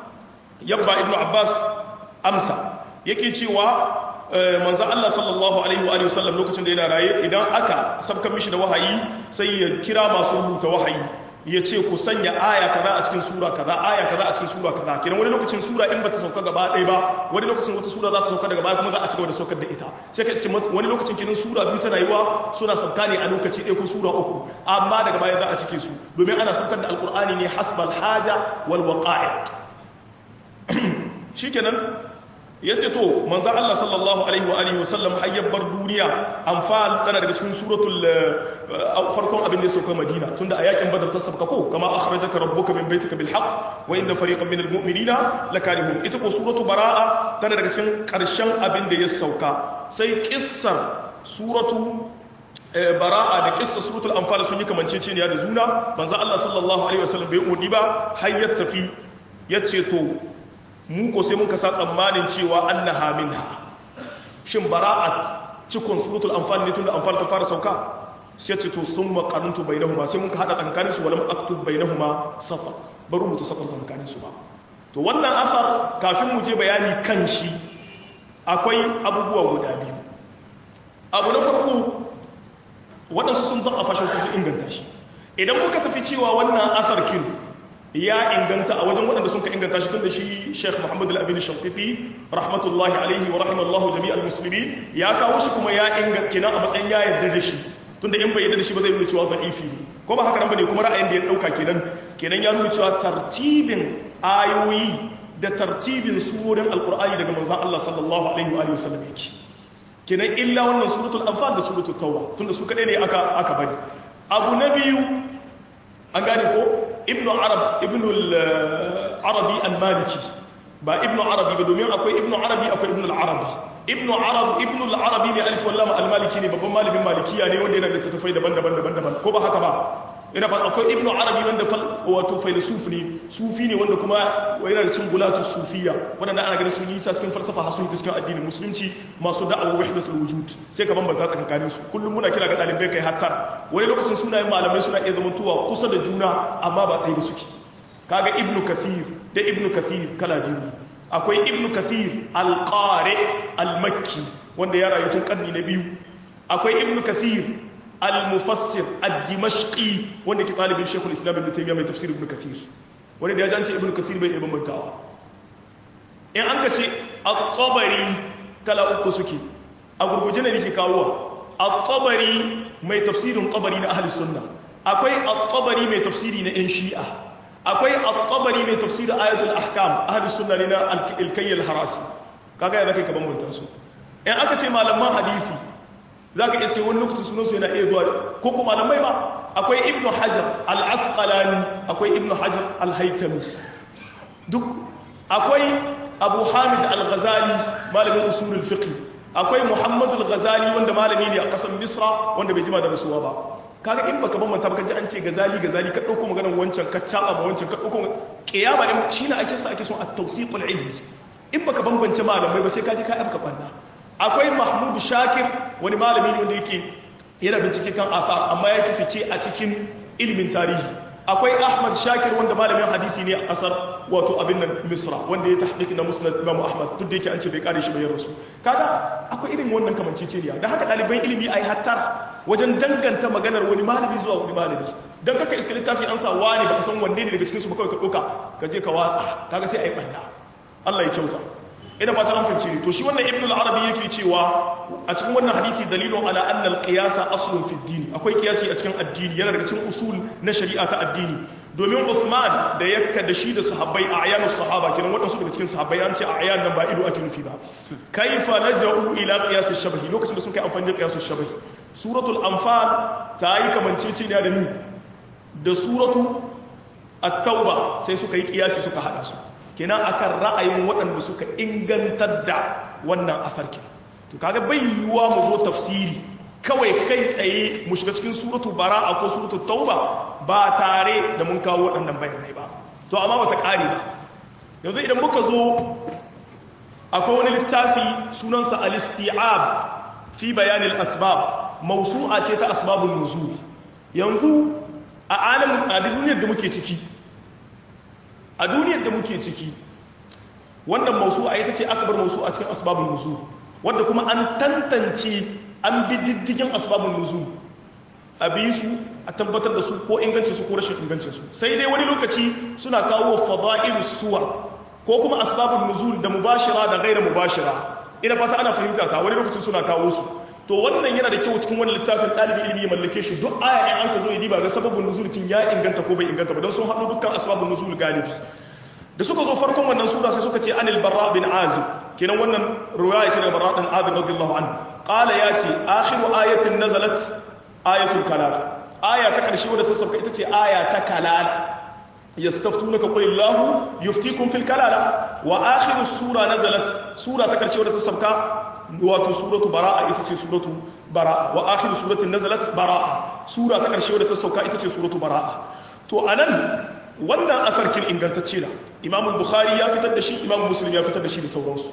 yabba ibnu abbas amsa yake cewa manzan Allah sallallahu Alaihi wa sallam lokacin da yana raye idan aka sabkan mishi da wahayi sai ya kira masu rubuta wahayi ya ce ku sanya aya kaza a cikin sura kaza aya kaza a cikin sura kaza kenan wani lokacin sura in bata sauka gaba ɗaya ba wani lokacin wata sura za ta sauka daga baya kuma za a ci gaba da saukar da ita sai ka cikin wani lokacin kenan sura biyu tana yiwa suna sauka ne a lokaci ɗaya ko sura uku amma daga baya za a cike su domin ana saukar da alkur'ani ne hasbal haja wal waqa'i shikenan ya ce to manzan Allah sallallahu Alaihi wa Alihi wasallam hayyabar duniya amfal tana daga cikin suratul farkon abin da ya sauka madina tunda a yakin badar ta sabka ko kama akhrajaka rabbuka min baitika bil haqq wa inna fariqan minal mu'minina lakarihun ita ko suratu bara'a tana daga cikin karshen abin da ya sauka sai kissar suratu bara'a da kissa suratul anfal sun yi kamanceceniya da juna manzan Allah sallallahu alaihi wasallam bai umurni ba hayyar tafi yace to mu ko sai muka sa tsammanin cewa annaha minha shin bara'at cikon suratul anfal ne tunda anfal ta fara sauka sai ce to sun maqarantu bainahuma sai muka hada tsakanin su walam aktub bainahuma safa ba rubuta safar tsakanin su ba to wannan asar kafin mu je bayani kan shi akwai abubuwa guda biyu abu na farko waɗansu sun zan a fashin su inganta shi idan muka tafi cewa wannan asar kin ya inganta a wajen waɗanda sun ka inganta shi tun da shi Sheikh Muhammad Al-Amin Shantiti rahmatullahi alaihi wa rahimallahu jami'al muslimin ya kawo shi kuma ya inganta kina a matsayin ya yarda da shi tunda in bai yarda da shi ba zai nuna cewa da'ifi ne ko ba haka nan bane kuma ra'ayin da ya dauka kenan kenan ya nuna cewa tartibin ayoyi da tartibin surorin alqur'ani daga manzon Allah sallallahu alaihi wa alihi wasallam yake kenan illa wannan suratul anfal da suratul tauba tunda su kadai ne aka aka bari abu na biyu an gane ko ibnu arab ibnu arabi al-maliki ba ibnu arabi ba domin akwai ibnu arabi akwai ibnu al-arabi ibnu arab ibnu al-arabi ne alif wallama al-maliki ne babban malamin malikiya ne wanda yana da tattafai daban-daban daban-daban ko ba haka ba ina fa akwai ibnu arabi wanda wato filosof ne sufi ne wanda kuma yana da cin gulatu sufiya wanda ana ganin sun yi sa cikin falsafa har sun yi cikin addinin musulunci masu da'awar wahdatul wujud sai ka bambanta tsakanin su kullum muna kira ga dalibai kai hatta wani lokacin sunayen malamai suna iya zamantowa kusa da juna amma ba ɗaya ba suke kaga ibnu kathir da ibnu kathir kala biyu ne akwai ibnu kathir al-qari al-makki wanda ya rayu tun karni na biyu akwai ibnu kathir al-mufassir ad-dimashqi wanda ke talibin shekul islam ibn taymiya mai tafsir ibn kathir wanda da ya jance ibn kathir bai iya bambantawa in an ka ce at-tabari kala uku suke a gurguje ne nake kawowa at-tabari mai tafsirin tabari na ahli sunna akwai at-tabari mai tafsiri na yan shi'a akwai at-tabari mai tafsirin ayatul ahkam ahli sunna ne na al-kayyal harasi kaga ya zaka ka bambanta su in aka ce malaman hadisi za ka iske wani lokacin sunansu yana iya zuwa ko kuma malamai ba akwai ibnu hajar al-asqalani akwai ibnu hajar al-haytami duk akwai abu hamid al-ghazali malamin usulul fiqh akwai muhammad al-ghazali wanda malami ne a kasar misra wanda bai jima da rasuwa ba kaga in baka bambanta baka ji an ce gazali gazali ka dauko maganar wancan ka caba ma wancan ka dauko kiyama in shine ake sa ake son at-tawfiqul ilmi in baka bambance malamai ba sai ka ji ka afka banna akwai mahmud shakir wani malami ne wanda yake yana bincike kan asar amma ya fi fice a cikin ilimin tarihi akwai ahmad shakir wanda malamin hadisi ne a kasar wato abin nan misra wanda ya tahqiq na musnad imam ahmad duk da yake an ce bai kare shi bayan rasu kaga akwai irin wannan kamanceceniya da haka ɗaliban ilimi ai hattara wajen danganta maganar wani malami zuwa wani malami dan kaka iska littafi an sa wani baka san wanne ne daga cikin su ba kawai ka ɗauka ka je ka watsa kaga sai ai banda Allah ya kyauta ina fata an fahimci ne to shi wannan ibnu al-arabi yake cewa a cikin wannan hadisi dalilun ala anna al-qiyasa aslun fi ad-din akwai qiyasi a cikin addini yana daga cikin usul na shari'a ta addini domin Uthman da yakka da shi da sahabbai a ayanus sahaba kenan wadansu daga cikin sahabbai an ce a ayan nan ba ido ake nufi ba kaifa naja'u ila qiyas ash-shabahi lokacin da sun kai amfani da qiyas ash-shabahi suratul anfal ta yi kamanceceniya da ni da suratu at-tauba sai suka yi qiyasi suka hada su kenan akan ra'ayin waɗanda suka ingantar da wannan afarkin to kaga bai yiwuwa mu zo tafsiri kawai kai tsaye mu shiga cikin suratu bara'a ko suratu tauba ba tare da mun kawo waɗannan bayanai ba to amma bata ƙare ba yanzu idan muka zo akwai wani littafi sunansa al-isti'ab fi bayanil asbab mawsu'a ce ta asbabun nuzul yanzu a alamin a duniyar da muke ciki a duniyar da muke ciki wannan mausu'a ita ce aka bar mausu'a cikin asbabun nuzul wanda kuma an tantance an bi diddigin asbabun nuzul a bi su a tabbatar da su ko ingancin su ko rashin ingancin su sai dai wani lokaci suna kawo fada'ilu suwar ko kuma asbabun nuzul da mubashira da gaira mubashira ina fata ana fahimta ta wani lokacin suna kawo su to wannan yana da kyau cikin wani littafin ɗalibi ilimi ya mallake shi duk aya in an ka zo ya diba ga sababin nuzul kin ya inganta ko bai inganta ba don sun haɗu dukkan asbabun nuzul galibi da suka zo farkon wannan sura sai suka ce anil barra bin azib kenan wannan riwaya ce daga barra bin azib radiyallahu anhu qala ya ce akhiru ayatin nazalat ayatul kalala aya ta karshe wadda ta sauka ita ce aya ta kalala yastaftunaka qul illahu yuftikum fil kalala wa akhiru sura nazalat sura ta karshe wadda ta sauka wato suratu bara'a ita ce suratu bara'a wa akhiru suratin nazalat bara'a sura ta karshe wadda ta sauka ita ce suratu bara'a to anan wannan afarkin ingantacce da imamu bukhari ya fitar da shi imamu muslim ya fitar da shi da sauransu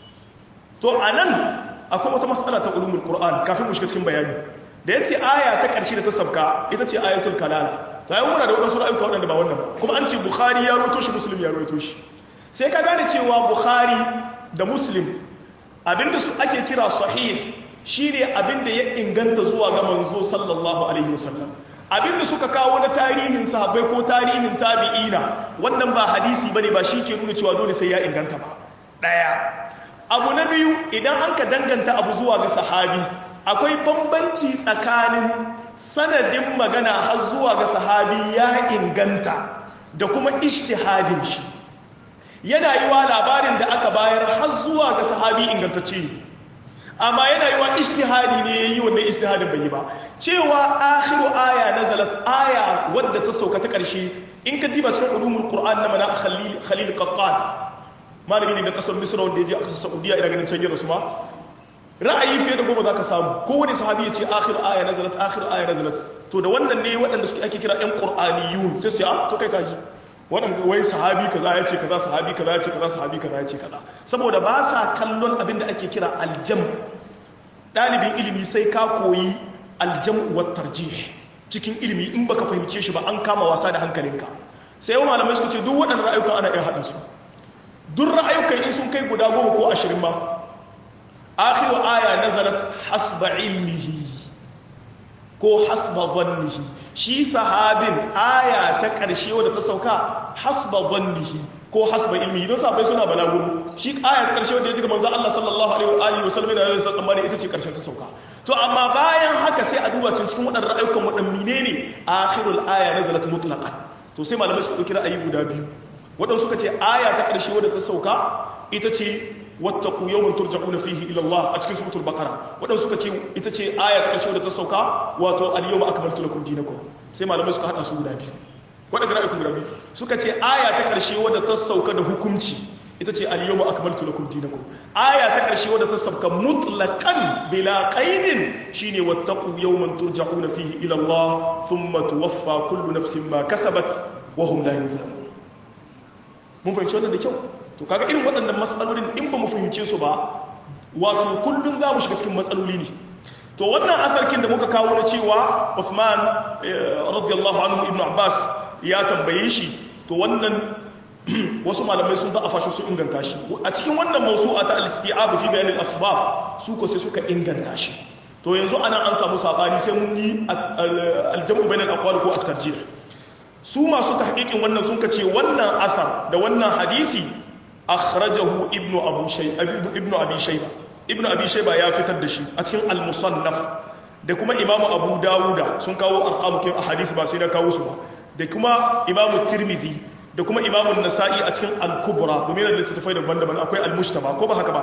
to anan akwai wata matsala ta ulumul qur'an kafin mu shiga cikin bayani da yace aya ta karshe da ta sauka ita ce ayatul kalala to ayi muna da wadansu ra'ayuka wadanda ba wannan ba kuma an ce bukhari ya rawaito shi muslim ya rawaito shi sai ka gane cewa bukhari da muslim abinda su ake kira sahih shine abinda ya inganta zuwa ga manzo sallallahu alaihi wasallam abinda suka kawo na tarihin sahabbai ko tarihin tabi'ina wannan ba hadisi bane ba shi ke nuna cewa dole sai ya inganta ba daya abu na biyu idan an ka danganta abu zuwa ga sahabi akwai bambanci tsakanin sanadin magana har zuwa ga sahabi ya inganta da kuma ishtihadin shi yana yi wa labarin da aka bayar har zuwa ga sahabi ingantacce ne amma yana yi wa ishtihadi ne ya yi wannan ishtihadin bai yi ba cewa akhiru aya nazalat aya wadda ta sauka ta ƙarshe in ka diba cikin ulumul qur'an na mana khalil khalil qattan malami ne na kasar misra wanda ya je a kasar saudiya ina ganin can yi rasu ma ra'ayi fiye da goma za ka samu kowane sahabi ya ce akhiru aya nazalat akhiru aya nazalat to da wannan ne waɗanda suke ake kira yan qur'aniyun sai su a to kai kaji waɗanda wai sahabi kaza ya ce kaza sahabi kaza ya ce kaza sahabi kaza ya ce kaza saboda ba sa kallon abin da ake kira aljam ɗalibin ilimi sai ka koyi aljam wa tarjih cikin ilimi in baka fahimce shi ba an kama wasa da hankalinka sai yau malamai suka ce duk waɗannan ra'ayuka ana iya haɗa su duk ra'ayukan in sun kai guda goma ko ashirin ma akhiru aya nazalat hasba ilmihi ko hasba dhannihi shi sahabin aya ta ƙarshe wadda ta sauka hasba dhannihi ko hasba ilmihi don safai suna balaguro shi aya ta ƙarshe wadda ya ji ga manzo Allah sallallahu alaihi wa sallam yana yasa tsammani ita ce ƙarshen ta sauka to amma bayan haka sai a duba cikin waɗannan ra'ayukan waɗannan menene akhirul aya nazalat mutlaqan to sai malamai suka ɗauki ra'ayi guda biyu waɗansu suka ce aya ta ƙarshe wadda ta sauka ita ce wattaku yawman turja'una fihi ila Allah a cikin suratul baqara waɗansu suka ce ita ce aya ta ƙarshe wadda ta sauka wato al-yawma akmaltu lakum dinakum sai malamai suka hada su guda biyu waɗanda ra'ayi guda biyu suka ce aya ta ƙarshe wadda ta sauka da hukunci ita ce al-yawma akmaltu lakum dinakum aya ta ƙarshe wadda ta sauka mutlaqan bila qaidin shine wattaqu yawman turja'una fihi ila Allah thumma tuwaffa kullu nafsin ma kasabat wa hum la yuzlamun mun fahimci wannan da kyau to kaga irin waɗannan matsalolin in ba mu fahimce su ba wato kullum za mu shiga cikin matsaloli ne to wannan asarkin da muka kawo na cewa Uthman radiyallahu anhu ibn Abbas ya tambaye shi to wannan wasu malamai sun da'afa shi su inganta shi a cikin wannan mawsu'a ta al-isti'ab fi bayan al-asbab su ko sai suka inganta shi to yanzu ana an samu sabani sai mun yi al-jam'u bain al-aqwal ko at-tarjih su masu tahqiqin wannan sun kace wannan asar da wannan hadisi akhrajahu ibnu abu shayba ibnu abi shayba ibnu abi shayba ya fitar da shi a cikin al-musannaf da kuma imamu abu dawuda sun kawo arqamu kin ahadith ba sai na kawo su ba da kuma imamu tirmidhi da kuma imamu nasa'i a cikin al-kubra domin da littattafai daban-daban akwai al-mujtaba ko ba haka ba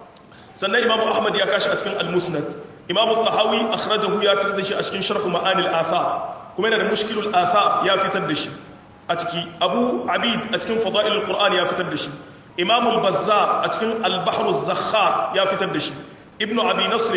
sannan imamu ahmad ya kashi a cikin al-musnad imamu tahawi akhrajahu ya fitar da shi a cikin sharh ma'anil athar kuma yana da mushkilul athar ya fitar da shi a ciki abu abid a cikin fada'ilul qur'an ya fitar da shi imamu al-bazzar a cikin al-bahr az-zakhar ya fitar da shi ibnu abi nasr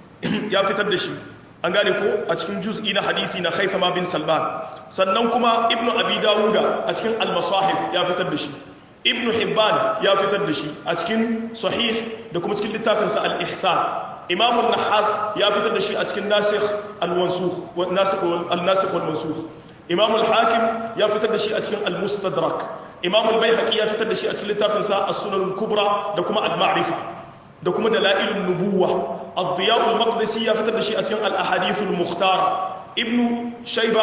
ya fitar da shi an gane ko a cikin juz'i na hadisi na haithama bin salman sannan kuma ibnu abi dawuda a cikin al-masahif ya fitar da shi ibnu hibban ya fitar da shi a cikin sahih da kuma cikin littafinsa al-ihsan imam an-nahas ya fitar da shi a cikin nasikh al-mansukh nasikh al-nasikh wal-mansukh imam al-hakim ya fitar da shi a cikin al-mustadrak imam al-baihaqi ya fitar da shi a cikin littafinsa as-sunan al-kubra da kuma al-ma'rifa da kuma dalailun nubuwa الضياء المقدسي ya fitar da shi a cikin al-ahadith al-mukhtar ibnu shayba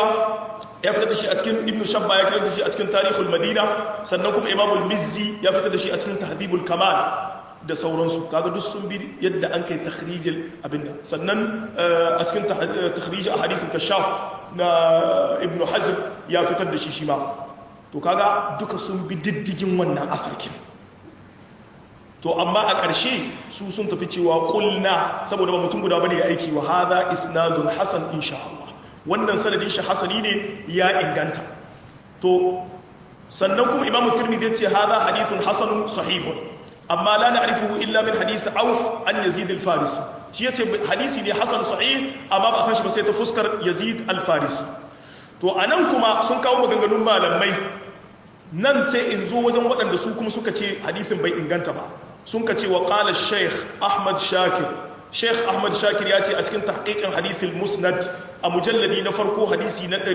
ya fitar da shi a cikin ibnu shabba ya fitar da shi a cikin tarihul madina sannan kuma imam al-mizzi ya fitar da shi a cikin tahdhibul kamal da sauransu kaga duk sun bi yadda an kai takhrijil abinda sannan a cikin takhrij ahadith al-kashaf na ibnu hazm ya fitar da shi shi ma to kaga duka sun bi diddigin wannan afarkin to amma a ƙarshe su sun tafi cewa ƙulna saboda ba mutum guda bane ya aiki wa hadha isnadun hasan insha Allah wannan sanadin shi hasani ne ya inganta to sannan kuma imamu tirmidhi yace hadha hadithun hasanun sahihun amma la na'rifuhu illa min hadith auf an yazid al-farisi shi yace hadisi ne hasan sahih amma ba san shi ba sai ta fuskar yazid al-farisi to anan kuma sun kawo maganganun malamai nan sai in zo wajen waɗanda su kuma suka ce hadisin bai inganta ba sun ka ce wa ƙala sheikh ahmad shakir sheikh ahmad shakir ya ce a cikin tahqiqin hadithin musnad a mujalladi na farko hadisi na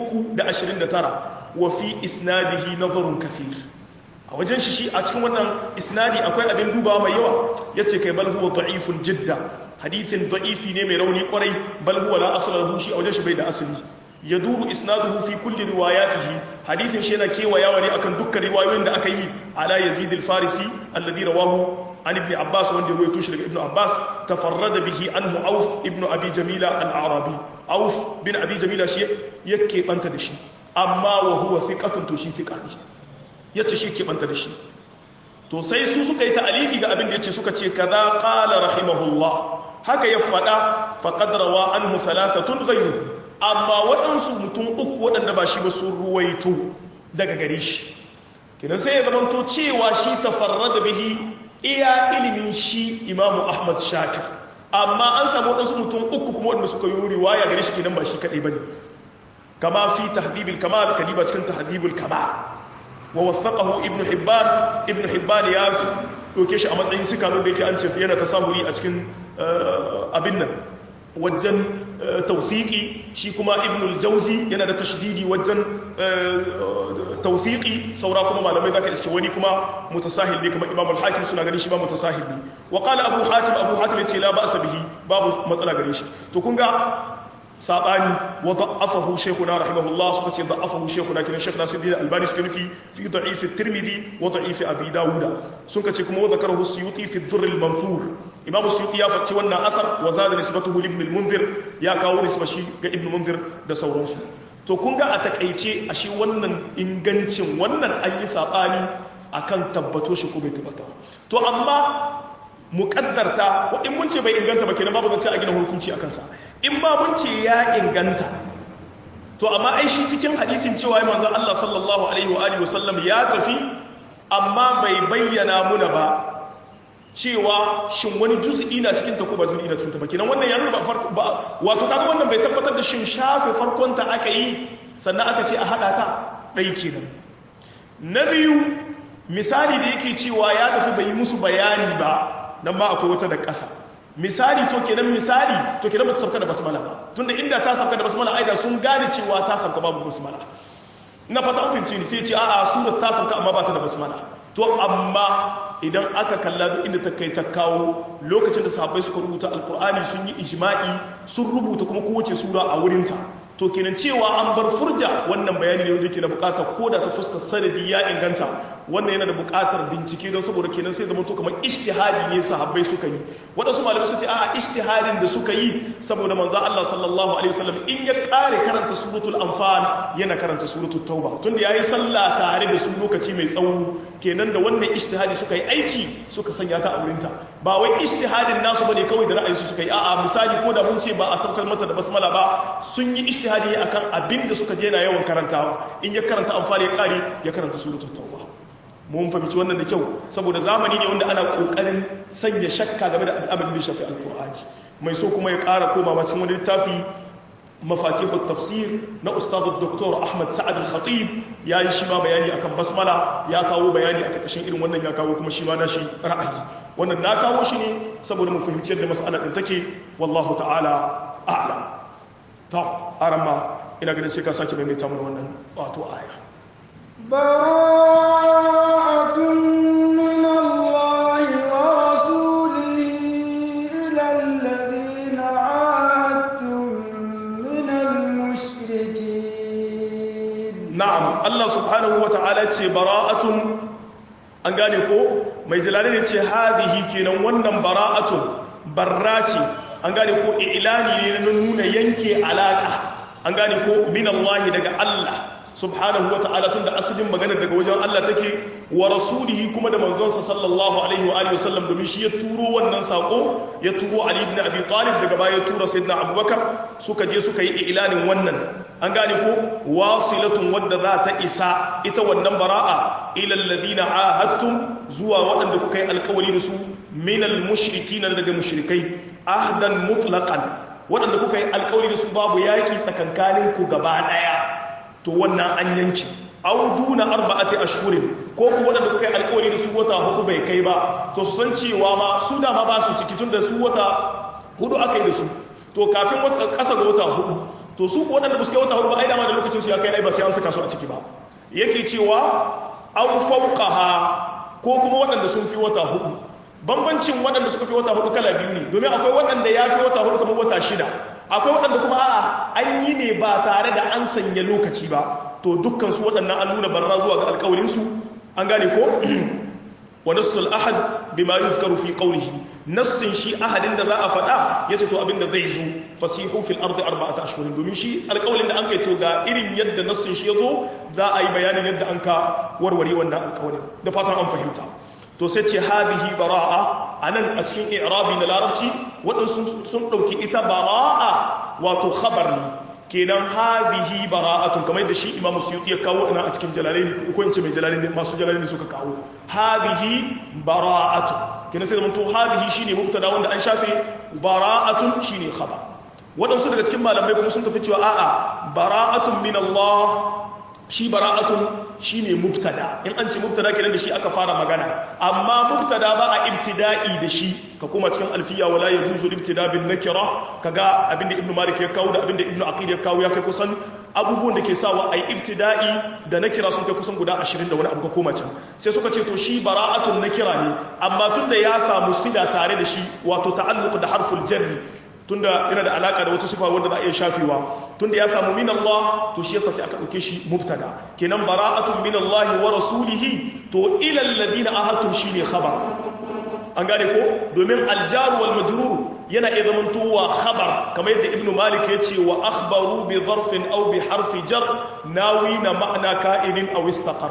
329 wa fi isnadihi nazarun kathir a wajen shi shi a cikin wannan isnadi akwai abin duba mai yawa yace kai bal huwa da'ifun jidda hadithin da'ifi ne mai rauni kwarai bal huwa la asla lahu shi a wajen shi bai da asali yaduru isnaduhu fi kulli riwayatihi hadithin shi yana kewayawa ne akan dukkan riwayoyin da aka yi ala yazid al-farisi alladhi rawahu an ibn abbas wanda ya rawaito shi daga ibn abbas tafarrada bihi anhu auf ibn abi jamila al-arabi auf bin abi jamila shi yake banta da shi amma wa huwa thiqatun to shi thiqa ne yace shi ke banta da shi to sai su suka yi ta'aliki ga abin da yace suka ce kaza qala rahimahullah haka ya fada faqad rawa anhu thalathatun ghayruhu amma waɗansu mutum uku waɗanda ba shi ba sun ruwaito daga gare shi kinan sai ya zamanto cewa shi tafarra da bihi iya ilimin shi imamu ahmad shakir amma an samu waɗansu mutum uku kuma waɗanda suka yi riwaya gare shi kenan ba shi kaɗai ba ne kama fi tahdibul kamal kadiba cikin tahdibul kamal wa wasaqahu ibn hibban ibn hibban ya doke shi a matsayin sikano da yake an ce yana tasahuri a cikin abin nan wajen taufiki shi kuma ibnul jauzi yana da tashdidi wajen taufiki saura kuma malamai zaka iske wani kuma mutasahil ne kuma imamul hakim suna ganin shi ba mutasahil ne wa qala abu hatim abu hatim yace la ba'sa bihi babu matsala gare shi to kun ga sabani wa da'afahu shaykhuna rahimahullah suka ce da'afahu shaykhuna kiran shaykh nasiruddin albani suka nufi fi da'if at-tirmidhi wa da'if abi dawuda suka ce kuma wa zakarahu suyuti fi ad-durr al-manthur imam suyuti ya faci wannan athar wa zada nisbatuhu li ibn al-munzir ya kawo nisba shi ga ibn munzir da sauransu to kun ga a takaice ashe wannan ingancin wannan an yi sabani akan tabbato shi ko bai tabbata to amma muƙaddarta wa in mun ce bai inganta ba kenan babu zance a gina hukunci a kansa in ma mun ce ya inganta to amma ai shi cikin hadisin cewa ya manzon Allah sallallahu alaihi wa alihi wasallam ya tafi amma bai bayyana muna ba cewa shin wani juz'i na cikin ta ko ba juz'i na cikin ta ba kenan wannan ya nuna ba farko ba wato kaga wannan bai tabbatar da shin shafe farkon ta aka yi sannan aka ce a hada ta dai kenan na biyu misali da yake cewa ya tafi bai yi musu bayani ba nan ba akwai wata da ƙasa misali to kenan misali to kenan bata sauka da basmala ba tunda inda ta sauka da basmala ai da sun gane cewa ta sauka babu basmala ina fata an fahimci ni sai ce a'a surar ta sauka amma ba ta da basmala to amma idan aka kalla duk inda ta kai ta kawo lokacin da sahabbai suka rubuta alkur'ani sun yi ijma'i sun rubuta kuma kowace sura a wurinta to kenan cewa an bar furja wannan bayani ne wanda yake na bukatar ko da ta fuskar sanadi ya inganta wannan yana da bukatar bincike don saboda kenan sai zama to kamar ijtihadi ne sahabbai suka yi wadansu malamai suka ce a'a ijtihadin da suka yi saboda manzo Allah sallallahu alaihi wasallam in ya kare karanta suratul anfal yana karanta suratul tauba tunda yayi sallah tare da su lokaci mai tsawo kenan da wannan ijtihadi suka yi aiki suka sanya ta a wurinta ba wai ijtihadin nasu bane kawai da ra'ayi su suka yi a'a misali ko da mun ce ba a saukar mata da basmala ba sun yi ijtihadi akan abin da suka je na yawan karantawa in ya karanta amfani ya kare ya karanta suratul tauba mun fahimci wannan da kyau saboda zamani ne wanda ana kokarin sanya shakka game da abin da shafi alqur'ani mai so kuma ya kara komawa cikin wani littafi mafatihut tafsir na ustad dr ahmad sa'ad al-khatib yayi shi ma bayani akan basmala ya kawo bayani a karkashin irin wannan ya kawo kuma shi ma nashi ra'ayi wannan na kawo shi ne saboda mu fahimci yadda mas'alar din take wallahu ta'ala a'lam ta arama ina ganin sai ka sake maimaita mana wannan wato aya bara'atun min Allah wa rasulihi ila alladhina 'ahadtum min al-mushrikeen na'am Allah subhanahu wa ta'ala ce bara'atun an gane ko mai jalali ne ce hadihi kenan wannan bara'atun barra ce an gane ko ilani ne na nuna yanke alaka an gane ko min Allah daga Allah subhanahu wa ta'ala tunda asalin maganar daga wajen Allah take wa rasulihi kuma da manzonsa sallallahu alaihi wa alihi wasallam domin shi ya turo wannan sako ya turo Ali ibn Abi Talib daga baya ya tura sayyidina Abubakar suka je suka yi ilanin wannan an gane ko wasilatun wadda za ta isa ita wannan bara'a ila alladhina ahadtum zuwa waɗanda kuka yi alkawari da su minal mushrikina daga mushrikai ahdan mutlaqan waɗanda kuka yi alkawari da su babu yaki tsakankanin ku gaba ɗaya to wannan an yanki aw duna arba'ati ashhurin ko ku waɗanda kuka yi alkawari da su wata hudu bai kai ba to su san cewa ma su da ma ba su ciki tun da su wata hudu aka yi da su to kafin wata ƙasa ga wata hudu to su waɗanda ba su kai wata hudu ba ai dama da lokacin su ya kai ai ba sai an saka su a ciki ba yake cewa aw fawqaha ko kuma waɗanda sun fi wata hudu bambancin waɗanda suka fi wata hudu kala biyu ne domin akwai waɗanda ya fi wata hudu kamar wata shida akwai waɗanda kuma a'a an yi ne ba tare da an sanya lokaci ba to dukkan su waɗannan an nuna barra zuwa ga alƙawarin su an gane ko wa nassul ahad bima yuzkaru fi qawlihi nassin shi ahadin da za a faɗa yace to abinda zai zo fasihu fil ardi arba'ata ashhurin domin shi alƙawarin da an kai to ga irin yadda nassin shi yazo za a yi bayanin yadda an ka warware wannan alƙawarin da fatan an fahimta to sai ce hadihi bara'a anan a cikin i'rabi na larabci waɗansu sun ɗauki ita bara'a wato khabar ne kenan hadihi bara'atun kamar yadda shi imamu suyuti ya kawo ina a cikin jalalaini ko in ce mai jalalaini masu jalalaini suka kawo hadihi bara'atun kenan sai zamanto hadihi shine mubtada wanda an shafe bara'atun shine khabar waɗansu daga cikin malamai kuma sun tafi cewa a'a bara'atun min Allah shi bara'atun shine mubtada in an ce mubtada kenan da shi aka fara magana amma mubtada ba a ibtida'i da shi ka kuma cikin alfiya wala yajuzu ibtida bin nakira kaga abinda ibnu malik ya kawo da abinda ibnu aqil ya kawo ya kai kusan abubuwan da ke sawa ai ibtida'i da nakira sun kai kusan guda 20 da wani abu ka koma can sai suka ce to shi bara'atun nakira ne amma tunda ya samu sila tare da shi wato ta'alluq da harful jarri tunda yana da alaka da wata sifa wanda za a iya shafewa tunda ya samu min Allah to shi yasa sai aka dauke shi mubtada kenan bara'atun min Allah wa rasulihi to ila alladhina ahadtum shine khabar an gane ko domin aljar wal majrur yana iya zamantowa khabar kamar yadda ibnu malik ya ce wa akhbaru bi zarfin aw bi harfi jar nawi na ma'ana ka'inin aw istaqar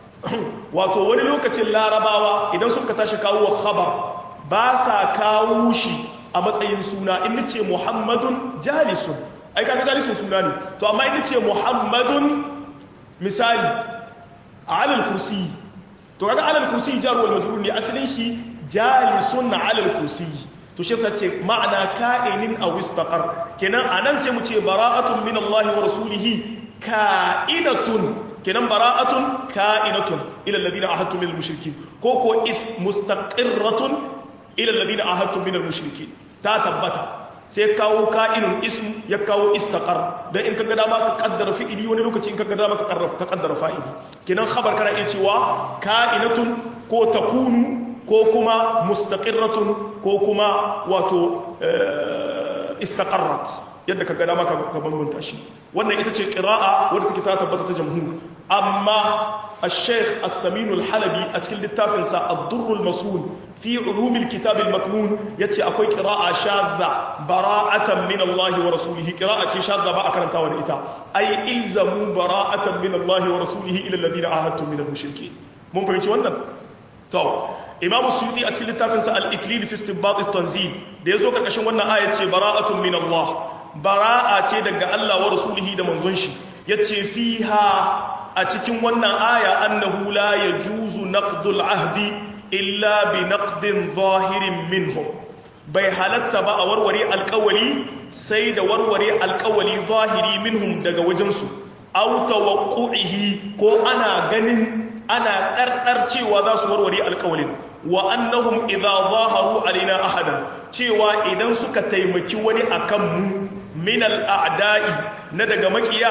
wato wani lokacin larabawa idan suka tashi kawo khabar ba sa kawo shi a matsayin suna in nace muhammadun jalisun ai kaga jalisun suna ne to amma ina ce muhammadun misali alal kursi to kaga alal kursi jar wal majrur ne asalin shi jalisun alal kursi to shi yasa ce ma'ana ka'inin aw istaqar kenan anan sai mu ce bara'atun min Allah wa rasulihi ka'inatun kenan bara'atun ka'inatun ila alladhina ahadtum min al-mushrikin ko ko is mustaqirratun ila alladhina ahadtum min al-mushrikin ta tabbata sai kawo ka'inun ism ya kawo istaqar dan in kaga dama ka kaddara fi'ili wani lokaci in kaga dama ka kaddara fa'ili kenan khabar kana iya cewa ka'inatun ko takunu ko kuma mustaqirratun ko kuma wato istaqarrat yadda ka gada maka ka bambanta shi wannan ita ce qira'a wadda take ta tabbata ta jamhur amma الشيخ السمين الحلبي أتكلم للتافن سا الضر المسؤول في علوم الكتاب المكنون يتي أكوي قراءة شاذة براءة من الله ورسوله قراءة شاذة ما أكرم تاون إتا أي إلزموا براءة من الله ورسوله إلى الذين عاهدتم من المشركين مو فهمت wannan to imamu suyuti a cikin littafinsa al-iklil fi istinbat at-tanzil da yazo karkashin wannan aya ce bara'atun min Allah bara'a ce daga Allah wa rasulihi da manzon shi yace fiha a cikin wannan aya annahu la yajuzu naqdul ahdi illa bi naqdin zahirin minhum bai halatta ba a warware alkawali sai da warware alkawali zahiri minhum daga wajensu aw tawaqqu'ihi ko ana ganin ana ɗarɗar cewa za su warware alkawalin wa annahum idza zaharu alaina ahadan cewa idan suka taimaki wani akan mu min al'a'da'i na daga makiya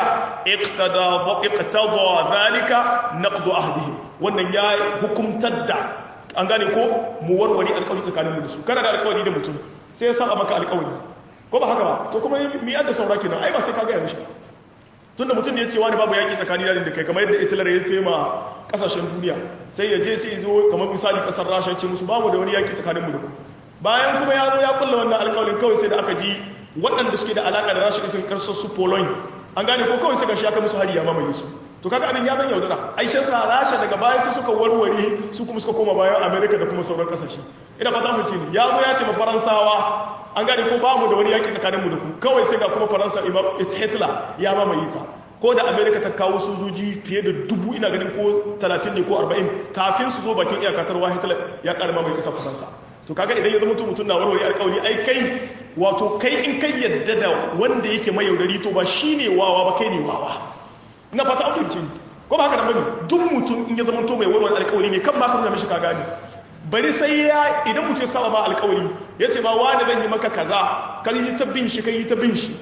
iqtada zalika naqdu ahdihim wannan ya hukumtar da an gane ko mu warware alkawari tsakanin mu da su kana da alkawari da mutum sai ya saba maka alkawari ko ba haka ba to kuma mi yadda saura kenan ai ba sai ka ga ya mishi tunda mutum ne ya ce wani babu yaƙi tsakanin da kai kamar yadda Hitler ya tema kasashen duniya sai ya je sai ya zo kamar misali kasar Rasha ya ce musu babu da wani yaƙi tsakanin mu da ku bayan kuma ya zo ya kulla wannan alƙawarin kawai sai da aka ji waɗanda suke da alaƙa da Rasha irin karsar su Poland an gane ko kawai sai ga shi aka musu hari ya mamaye su to kaga abin ya zan yaudara aisha sa Rasha daga baya sai suka warware su kuma suka koma bayan America da kuma sauran kasashe ina fata mu ce ni ya zo ya ce ma Faransawa an gane ko ba mu da wani yaƙi tsakaninmu da ku kawai sai ga kuma faransa hitler ya mamaye ta ko da amerika ta kawo sojoji fiye da dubu ina ganin ko 30 ne ko 40 kafin su zo bakin iyakatarwa hitler ya ƙara mamaye kasar faransa to kaga idan ya zama mutum na warware alƙawari ai kai wato kai in kai yadda da wanda yake mai yaudari to ba shine wawa ba kai ne wawa ina fata an fahimci ko ba haka nan bane duk mutum in ya zama to mai warware alƙawari ne kan ba ka nuna mishi ka gane bari sai ya idan mutum saba ma alkawari ya ce ba wani zan yi maka kaza kan yi ta bin shi kan yi ta bin shi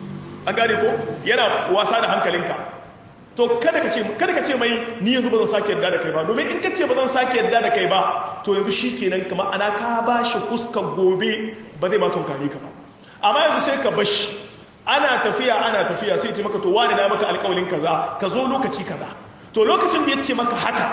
an gane ko yana wasa da hankalinka to kada ka ce kada ka ce mai ni yanzu ba zan sake yarda da kai ba domin in ka ce ba zan sake yarda da kai ba to yanzu shikenan kamar ana ka ba shi fuskar gobe ba zai ma tunkare ka ba amma yanzu sai ka bashi ana tafiya ana tafiya sai ce maka to wani na maka alkawalin kaza ka zo lokaci kaza to lokacin da ya ce maka haka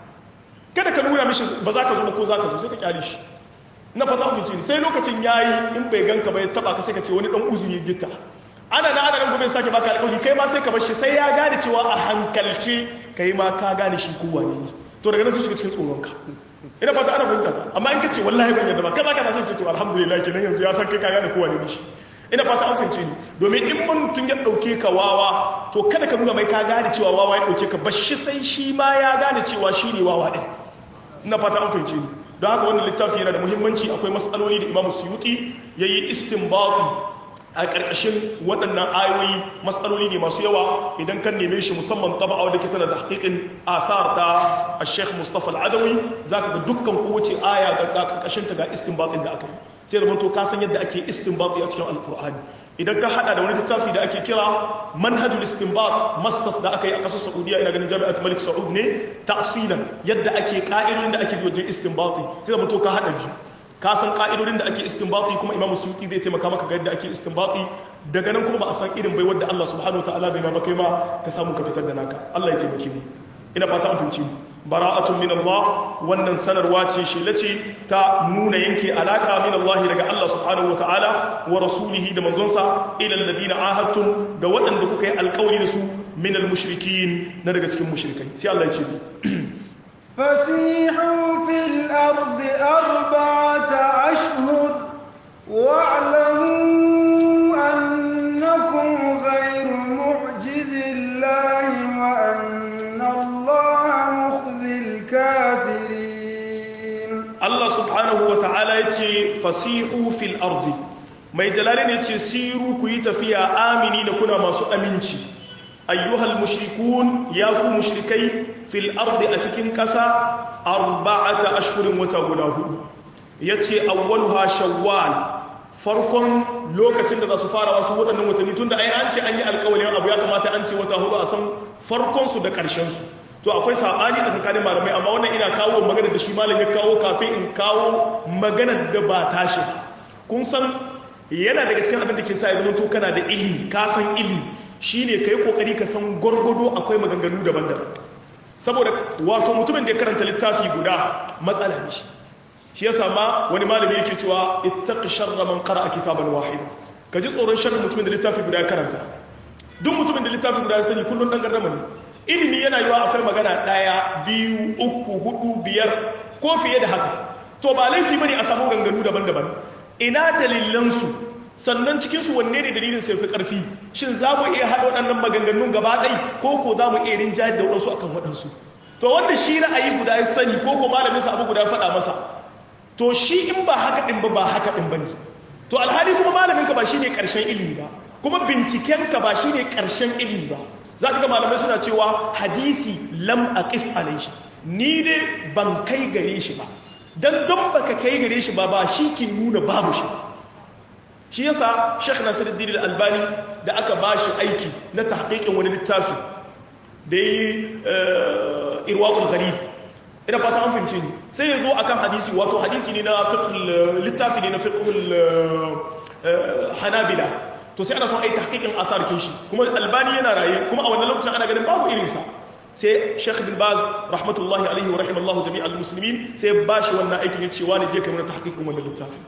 kada ka nuna mishi ba za ka zo ba ko za ka zo sai ka kyale shi na fata mutunci ne sai lokacin yayi in bai ganka ba ya taba ka sai ka ce wani dan uzuri gitta ana na ana nan gobe sake baka alƙawari kai ma sai ka bar shi sai ya gane cewa a hankalce kai ma ka gane shi ko wane ne to daga nan sai shiga cikin tsoron ka ina fata ana fahimta ta amma in ka ce wallahi ban yarda ba kaza kaza sai ce to alhamdulillah kenan yanzu ya san kai ka gane ko wane ne shi ina fata an fahimce ni domin in mutum ya dauke ka wawa to kada ka nuna mai ka gane cewa wawa ya dauke ka bashi sai shi ma ya gane cewa shi ne wawa din ina fata an fahimce ni don haka wannan littafi yana da muhimmanci akwai matsaloli da imamu suyuti ya yi istinbati a ƙarƙashin waɗannan ayoyi matsaloli ne masu yawa idan kan neme shi musamman taba wadda ke tana da haƙiƙin athar ta a sheikh mustapha al'adawi za ka ga dukkan kowace aya ga ƙarƙashin ta ga istinbatin da aka yi sai da to ka san yadda ake istinbati a cikin alkur'ani idan ka hada da wani littafi da ake kira manhajul istinbat masters da aka yi a kasar saudiya ina ganin jami'at malik saud ne tafsilan yadda ake ka'idodin da ake bi wajen istinbati sai da to ka hada biyu ka san ka'idodin da ake istinbati kuma imamu suyuti zai taimaka maka ga yadda ake istinbati daga nan kuma ba a san irin bai wadda Allah subhanahu wataala bai ma kai ma ka samu ka fitar da naka Allah ya taimake mu ina fata an fahimci mu bara'atun min Allah wannan sanarwa ce shela ce ta nuna yanke alaka min Allah daga Allah subhanahu wataala wa rasulihi da manzonsa ila alladhina ahadtum ga waɗanda kuka yi alƙawari da su min almushrikin na daga cikin mushrikai sai Allah ya ce فسيحوا في الأرض أربعة أشهر واعلموا أنكم fasihu fil ardi mai jalali ne ce siru ku yi tafiya amini da kuna masu aminci ayyuhal mushrikun ya ku mushrikai fil ardi a cikin ƙasa arba'ata ashhurin wata guda hudu yace awwaluha shawwal farkon lokacin da za su fara wasu waɗannan watanni tunda ai an ce an yi alƙawalin abu ya kamata an ce wata hudu a san farkon su da ƙarshen su to akwai sabani tsakanin malamai amma wannan ina kawo magana da shi malam ya kawo kafin in kawo magana da ba tashi kun san yana daga cikin abin da ke sa ya zama to kana da ilimi ka san ilimi shine kai kokari ka san gwargwado akwai maganganu daban-daban saboda wato mutumin da ya karanta littafi guda matsala ne shi shi yasa ma wani malami yake cewa ittaqi sharra man qara'a kitaban wahida ka ji tsoron sharrin mutumin da littafi guda ya karanta duk mutumin da littafi guda ya sani kullun dan gardama ne ilimi yana yiwa akwai magana daya biyu uku hudu biyar ko fiye da haka to ba laifi bane a samu ganganu daban-daban ina dalilansu sannan cikinsu wanne ne dalilin sai fi ƙarfi shin za mu iya haɗa waɗannan maganganun gaba ɗai ko ko za mu iya rinjayar da waɗansu akan waɗansu to wanda shi ra'ayi guda ya sani ko ko malamin sa abu guda ya faɗa masa to shi in ba haka ɗin ba ba haka ɗin ba ne to alhali kuma malamin ka ba shi ne ƙarshen ilimi ba kuma binciken ka ba shi ne ƙarshen ilimi ba za ka ga malamai suna cewa hadisi lam aqif alaihi ni dai ban kai gare shi ba dan don baka kai gare shi ba ba shi ke nuna babu shi ba shi yasa Sheikh Nasiruddin Al-Albani da aka bashi aiki na tahqiqin wani littafi da yi Irwaul Gharib ina fata an fahimce ni sai yazo akan hadisi wato hadisi ne na fiqh littafi ne na fiqh Hanabila to sai ana son ai tahqiqin athar kin shi kuma Albani yana raye kuma a wannan lokacin ana ganin babu irin sa sai Sheikh bin Baz rahmatullahi alaihi wa rahimallahu jami'al muslimin sai bashi wannan aikin ya ce wani je kai mana tahqiqin wannan littafi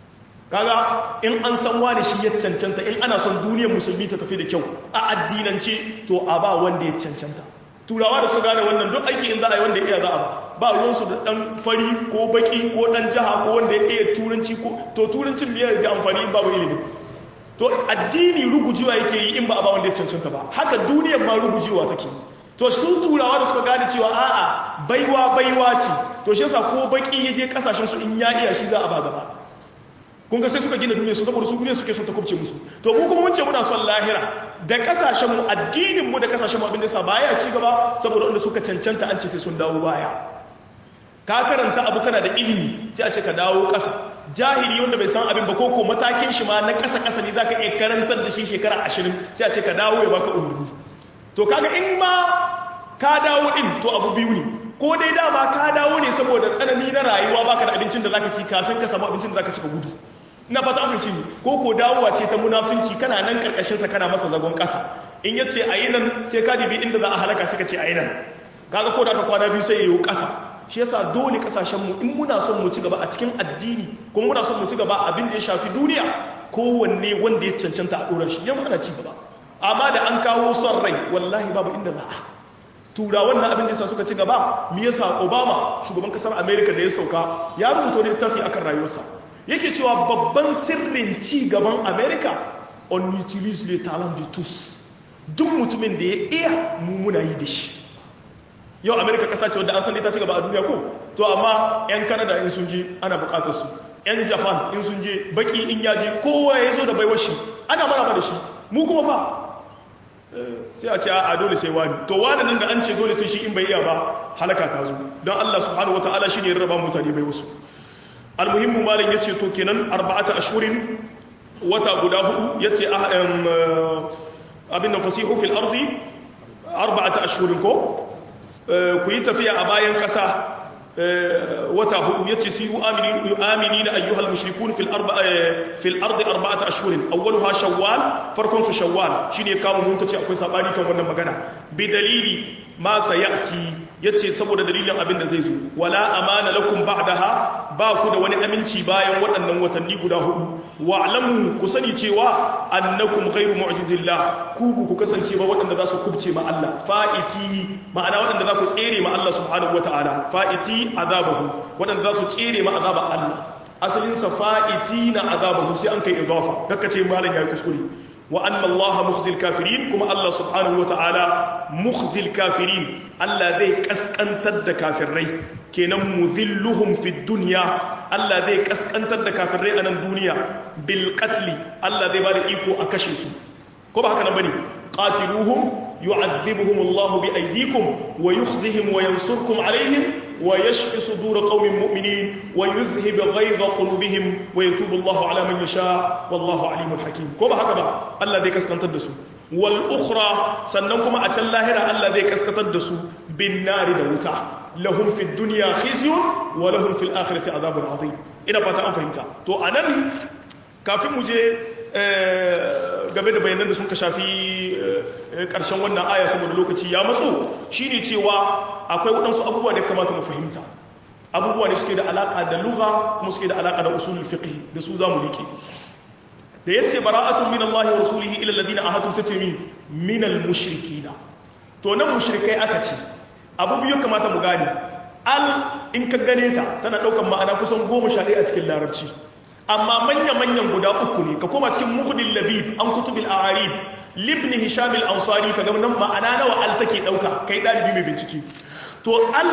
kaga in an san wani shi ya cancanta in ana son duniyar musulmi ta tafi da kyau a addinance to a ba wanda ya cancanta turawa da suka gane wannan duk aiki in za a yi wanda ya iya za a ba ba ruwansu da dan fari ko baki ko dan jiha ko wanda ya iya turanci ko to turancin biyar da amfani in babu ilimi to addini rugujewa yake yi in ba a ba wanda ya cancanta ba haka duniyar ma rugujewa take yi to su turawa da suka gane cewa a'a baiwa baiwa ce to shi yasa ko baki ya je kasashen su in ya iya shi za a ba gaba kun ga sai suka gina duniya su saboda su duniya suke son ta kubce musu to mu kuma mun ce muna son lahira da kasashen mu addinin mu da kasashen mu abin da yasa baya ci gaba saboda wanda suka cancanta an ce sai sun dawo baya ka karanta abu kana da ilimi sai a ce ka dawo kasa jahili wanda bai san abin ba ko ko matakin shi ma na kasa kasa ne zaka iya karantar da shi shekara 20 sai a ce ka dawo ya baka umarni to kaga in ma ka dawo din to abu biyu ne ko dai dama ka dawo ne saboda tsanani na rayuwa baka da abincin da zaka ci kafin ka samu abincin da zaka ci ka gudu ina fata abinci ne ko ko dawowa ce ta munafinci kana nan karkashin sa kana masa zagon kasa in yace ayi nan sai ka dibi inda za a halaka sai ka ce ayi nan kaga ko da aka kwana biyu sai yayi kasa shi yasa dole kasashen mu in muna son mu ci gaba a cikin addini kuma muna son mu ci gaba abin da ya shafi duniya kowanne wanda ya cancanta a dora shi yamma ana ci gaba amma da an kawo son rai wallahi babu inda za a turawan na abin da yasa suka ci gaba me yasa obama shugaban kasar america da ya sauka ya rubuta wani littafi akan rayuwarsa yake cewa babban sirrin ci gaban america on utilise le talent de tous duk mutumin da ya iya mummuna yi da shi yau america kasa ce wadda an san ita ci gaba a duniya ko to amma 'yan canada in sun je ana bukatar su 'yan japan in sun je baki in yaji kowa ya zo da baiwar shi ana maraba da shi mu kuma fa sai a ce a dole sai wani to wani nan da an ce dole sai shi in bai iya ba halaka ta zo don Allah subhanahu wataala shi ne ya raba mutane bai wasu almuhimmu malam ya ce to kenan arba'ata ashurin wata guda hudu ya ce abin nan fasihu fil ardi arba'ata ashurin ko ku yi tafiya a bayan kasa wata hudu yace su yi amini na ayyuhal mushrikun fil arba fil ardi arba'ata ashhurin awwaluha shawwal farkon su shawwal shine kawo mun kace akwai sabani kan wannan magana bi dalili ma sayati yace saboda dalilin abin da zai zo wala amana lakum ba'daha ba ku da wani aminci bayan waɗannan watanni guda hudu wa'lamu ku sani cewa annakum ghairu mu'jizillah ku ku kasance ba waɗanda za su kubce ma Allah fa'iti ma'ana waɗanda za ku tsere ma Allah subhanahu wata'ala fa'iti azabahu waɗanda za su tsere ma azaba Allah asalin sa fa'iti na azabahu sai an kai idafa dakka ce malam yayi kuskure wa anna Allah mukhzil kafirin kuma Allah subhanahu wata'ala mukhzil kafirin Allah zai kaskantar da kafirai kenan muzilluhum fi dunya Allah zai kaskantar da kafirai a nan duniya bil qatli Allah zai bada iko a kashe su ko ba haka nan bane qatiluhum yu'adhibuhum Allah bi aydikum wa yukhzihim wa yansurkum alaihim wa yashfi sudur qaumin mu'minin wa yuzhib ghayza qulubihim wa yatubu Allah ala man yasha wallahu alimul hakim ko ba haka ba Allah zai kaskantar da su wal ukhra sannan kuma a can lahira Allah zai kaskantar da su bin nari da wuta lahum fi dunya khizyun wa lahum fil akhirati adhabun azim ina fata an fahimta to anan kafin mu je game da bayanan da sun ka shafi karshen wannan aya saboda lokaci ya matso shine cewa akwai waɗansu abubuwa da kamata mu fahimta abubuwa da suke da alaka da lugha kuma suke da alaka da usulul fiqh da su zamu rike da yace bara'atun min Allah wa rasulihi ila alladhina ahadtum satimi min al mushrikina to nan mushrikai aka ce abu biyu kamata mu gane al in ka gane ta tana daukan ma'ana kusan goma sha ɗaya a cikin larabci amma manya-manyan guda uku ne ka koma cikin muhdin labib an kutubil a'arib libni hisham al-ansari ka ga nan ma'ana nawa al take dauka kai dalibi mai bincike to al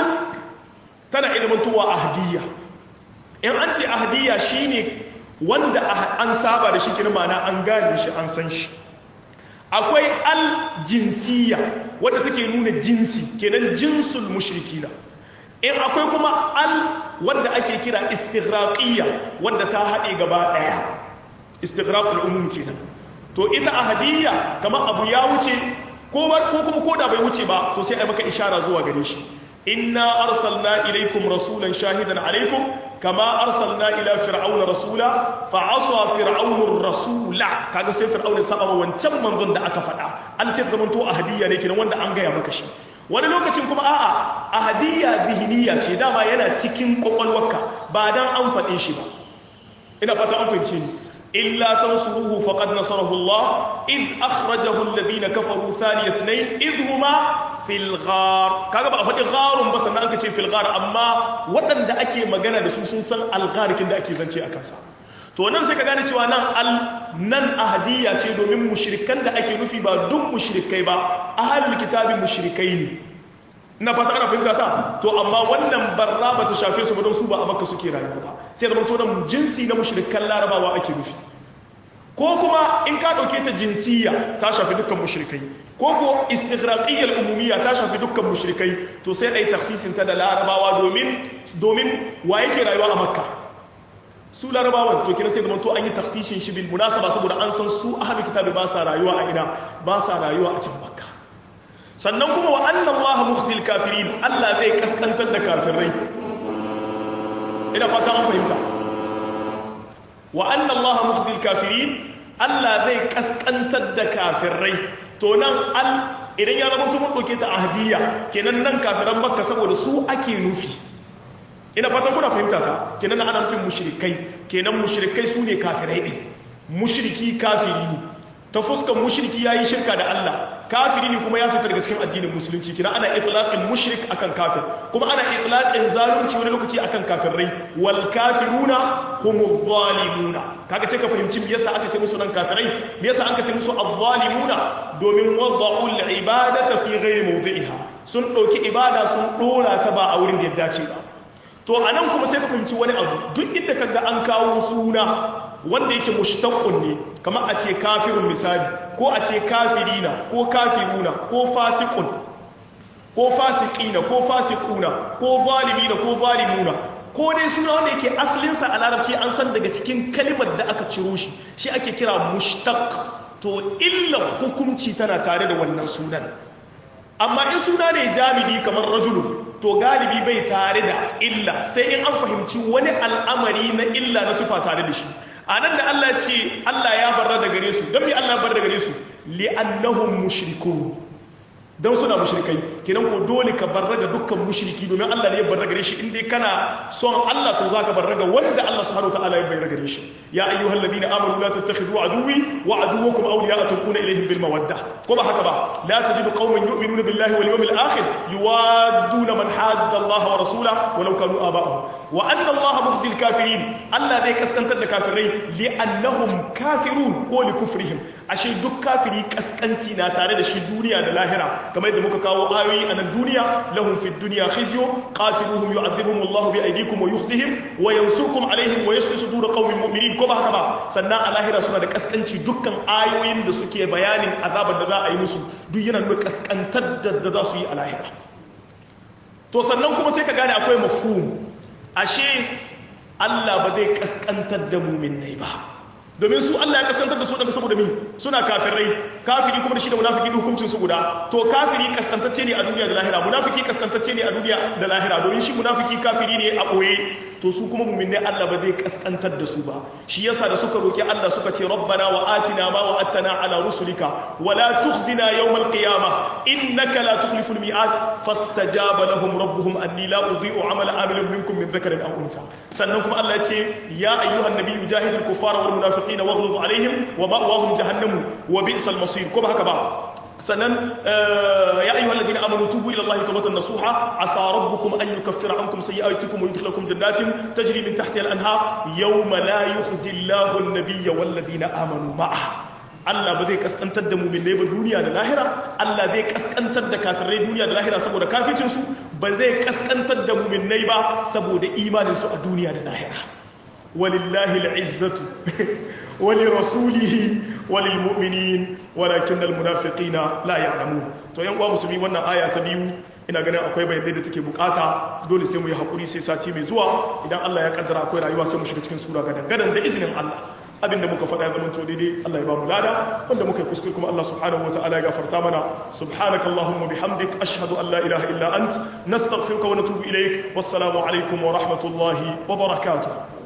tana ilmantowa ahdiyya in an ce ahdiyya shine wanda an saba da shi kin ma'ana an gane shi an san shi akwai al jinsiyya wadda take nuna jinsi kenan jinsul mushrikina in akwai kuma al wadda ake kira istighraqiyya wadda ta haɗe gaba ɗaya istighraqul umum kenan to ita ahadiyya kamar abu ya wuce ko ko kuma ko da bai wuce ba to sai ai maka ishara zuwa gare shi inna arsalna ilaykum rasulan shahidan alaykum kama arsalna ila fir'auna rasula fa asa fir'aunu rasula kaga sai fir'auna saba wancan manzon da aka faɗa an sai zaman to ahadiyya ne kenan wanda an gaya maka shi wani lokacin kuma a'a ahadiyya zihiniya ce dama yana cikin kwakwalwarka ba dan an faɗe shi ba ina fata an fahimce ni illa tansuruhu faqad nasarahu Allah id akhrajahu alladhina kafaru thaniya ithnain id huma fil ghar kaga ba a faɗi gharun ba sannan aka ce fil ghar amma waɗanda ake magana da su sun san algharikin da ake zance a kansa to nan sai ka gane cewa nan al nan ahadiyya ce domin mushrikan da ake nufi ba duk mushrikai ba ahlul kitabi mushrikai ne ina fata ana fahimta ta to amma wannan barra ba ta shafe su ba don su ba a makka suke rayuwa ba sai zama to nan jinsi na mushrikan larabawa ake nufi ko kuma in ka dauke ta jinsiyya ta shafi dukkan mushrikai ko ko istighraqiyyal umumiyya ta shafi dukkan mushrikai to sai ai taksisin ta da larabawa domin domin wa yake rayuwa a makka su larabawan to kina sai da to an yi taksishin shi bil munasaba saboda an san su ahlul kitabi ba sa rayuwa a ina ba sa rayuwa a cikin makka sannan kuma wa anna allaha mukhzil kafirin Allah zai kaskantar da kafirai ina fata an fahimta wa anna allaha mukhzil kafirin Allah zai kaskantar da kafirai to nan al idan ya zama mun doke ta ahdiya kenan nan kafiran makka saboda su ake nufi ina fatan kuna fahimta ta kenan ana nufin mushrikai kenan mushrikai su ne kafirai ɗin mushriki kafiri ne ta fuskan mushriki yayi shirka da Allah kafiri ne kuma ya fita daga cikin addinin musulunci kina ana itlaqin mushrik akan kafir kuma ana itlaqin zalunci wani lokaci akan kafirai wal kafiruna humuz zalimuna kaga sai ka fahimci me yasa aka ce musu nan kafirai me yasa aka ce musu az-zalimuna domin wada'u al-ibadata fi ghairi mawdi'iha sun dauki ibada sun dora ta ba a wurin da ya dace ba to anan kuma sai ka fahimci wani abu duk inda kaga an kawo suna wanda yake mushtaqqun ne kamar a ce kafirun misali ko a ce kafirina ko kafiruna ko fasiqun ko fasiqina ko fasiquna ko zalimina ko zalimuna ko dai suna wanda yake asalinsa a larabci an san daga cikin kalimar da aka ciro shi shi ake kira mushtaq to illa hukunci tana tare da wannan sunan amma in suna ne jami'i kamar rajulun to galibi bai tare da illa sai in an fahimci wani al'amari na illa na sufa tare da shi a nan da Allah ce Allah ya barra da gare su don me Allah ya barra da gare su li'annahum mushrikun don suna mushrikai kenan ko dole ka barra ga dukkan mushriki domin Allah ne ya barra gare shi in dai kana son Allah to zaka barra ga wanda Allah subhanahu wataala ya barra gare shi ya ayyuhal ladina amanu la tattakhidhu aduwwi wa aduwwakum awliya'a tulquna ilayhim bil mawadda ko ba haka ba la tajidu qauman yu'minuna billahi wal yawmil akhir yuwadduna man hadda Allah wa rasulahu walau kanu aba'ahum wa anna Allah mukhzil kafirin Allah zai kaskantar da kafirai li'annahum kafirun ko li kufrihim ashe duk kafiri kaskanci na tare da shi duniya da lahira kamar yadda muka kawo ayoyi ayoyi a nan duniya lahum fid dunya khizyu qatiluhum yu'adhibuhum Allah bi aydikum wa yukhzihim wa yansurkum alaihim wa yashfi sudur qaumin mu'minin ko ba haka ba sannan a lahira suna da kaskanci dukkan ayoyin da suke bayanin azabar da za a yi musu duk yana nuna kaskantar da za su yi a lahira to sannan kuma sai ka gane akwai mafhum ashe Allah ba zai kaskantar da mu'minnai ba domin su Allah ya kaskantar da su daga saboda mi suna kafirai kafiri kuma da shi da munafiki hukuncin su guda to kafiri kaskantacce ne a duniya da lahira munafiki kaskantacce ne a duniya da lahira domin shi munafiki kafiri ne a boye to su kuma mu'minai Allah ba zai kaskantar da su ba shi yasa da suka roki Allah suka ce rabbana wa atina ma wa'adtana ala rusulika wa la tukhzina yawmal qiyamah innaka la tukhlifu al mi'ad fastajaba lahum rabbuhum anni la udhi'u amala amilin minkum min dhakarin aw untha sannan kuma Allah ya ce ya ayyuhan nabiyyu jahidil kuffara wal munafiqina waghluz alaihim wa ma'wahum jahannam wa bi'sal masir ko ba haka ba sannan ya ayyuhal ladina amanu tubu ila allahi tawbatan nasuha asa rabbukum an yukaffira ankum sayi'atikum wa yudkhilakum jannatin tajri min tahtiha al-anhar yawma la yukhzi allahu an-nabiyya wal ladina amanu ma'ah Allah ba zai kaskantar da muminai ba duniya da lahira Allah zai kaskantar da kafirai duniya da lahira saboda kafircin su ba zai kaskantar da muminai ba saboda imanin su a duniya da lahira walillahi al'izzatu ولرسوله وللمؤمنين ولكن المنافقين لا يعلمون to yan uwa musulmi wannan aya ta biyu ina ganin akwai bayanai da take bukata dole sai mu yi hakuri sai sati mai zuwa idan Allah ya kaddara akwai rayuwa sai mu shiga cikin sura gadan gadan da izinin Allah abinda muka faɗa ya zama to daidai Allah ya ba mu lada wanda muka yi kuskure kuma Allah subhanahu wa ta'ala ya gafarta mana subhanakallahumma bihamdik ashhadu an la ilaha illa ant nastaghfiruka wa natubu ilaik wassalamu alaikum wa rahmatullahi wa barakatuh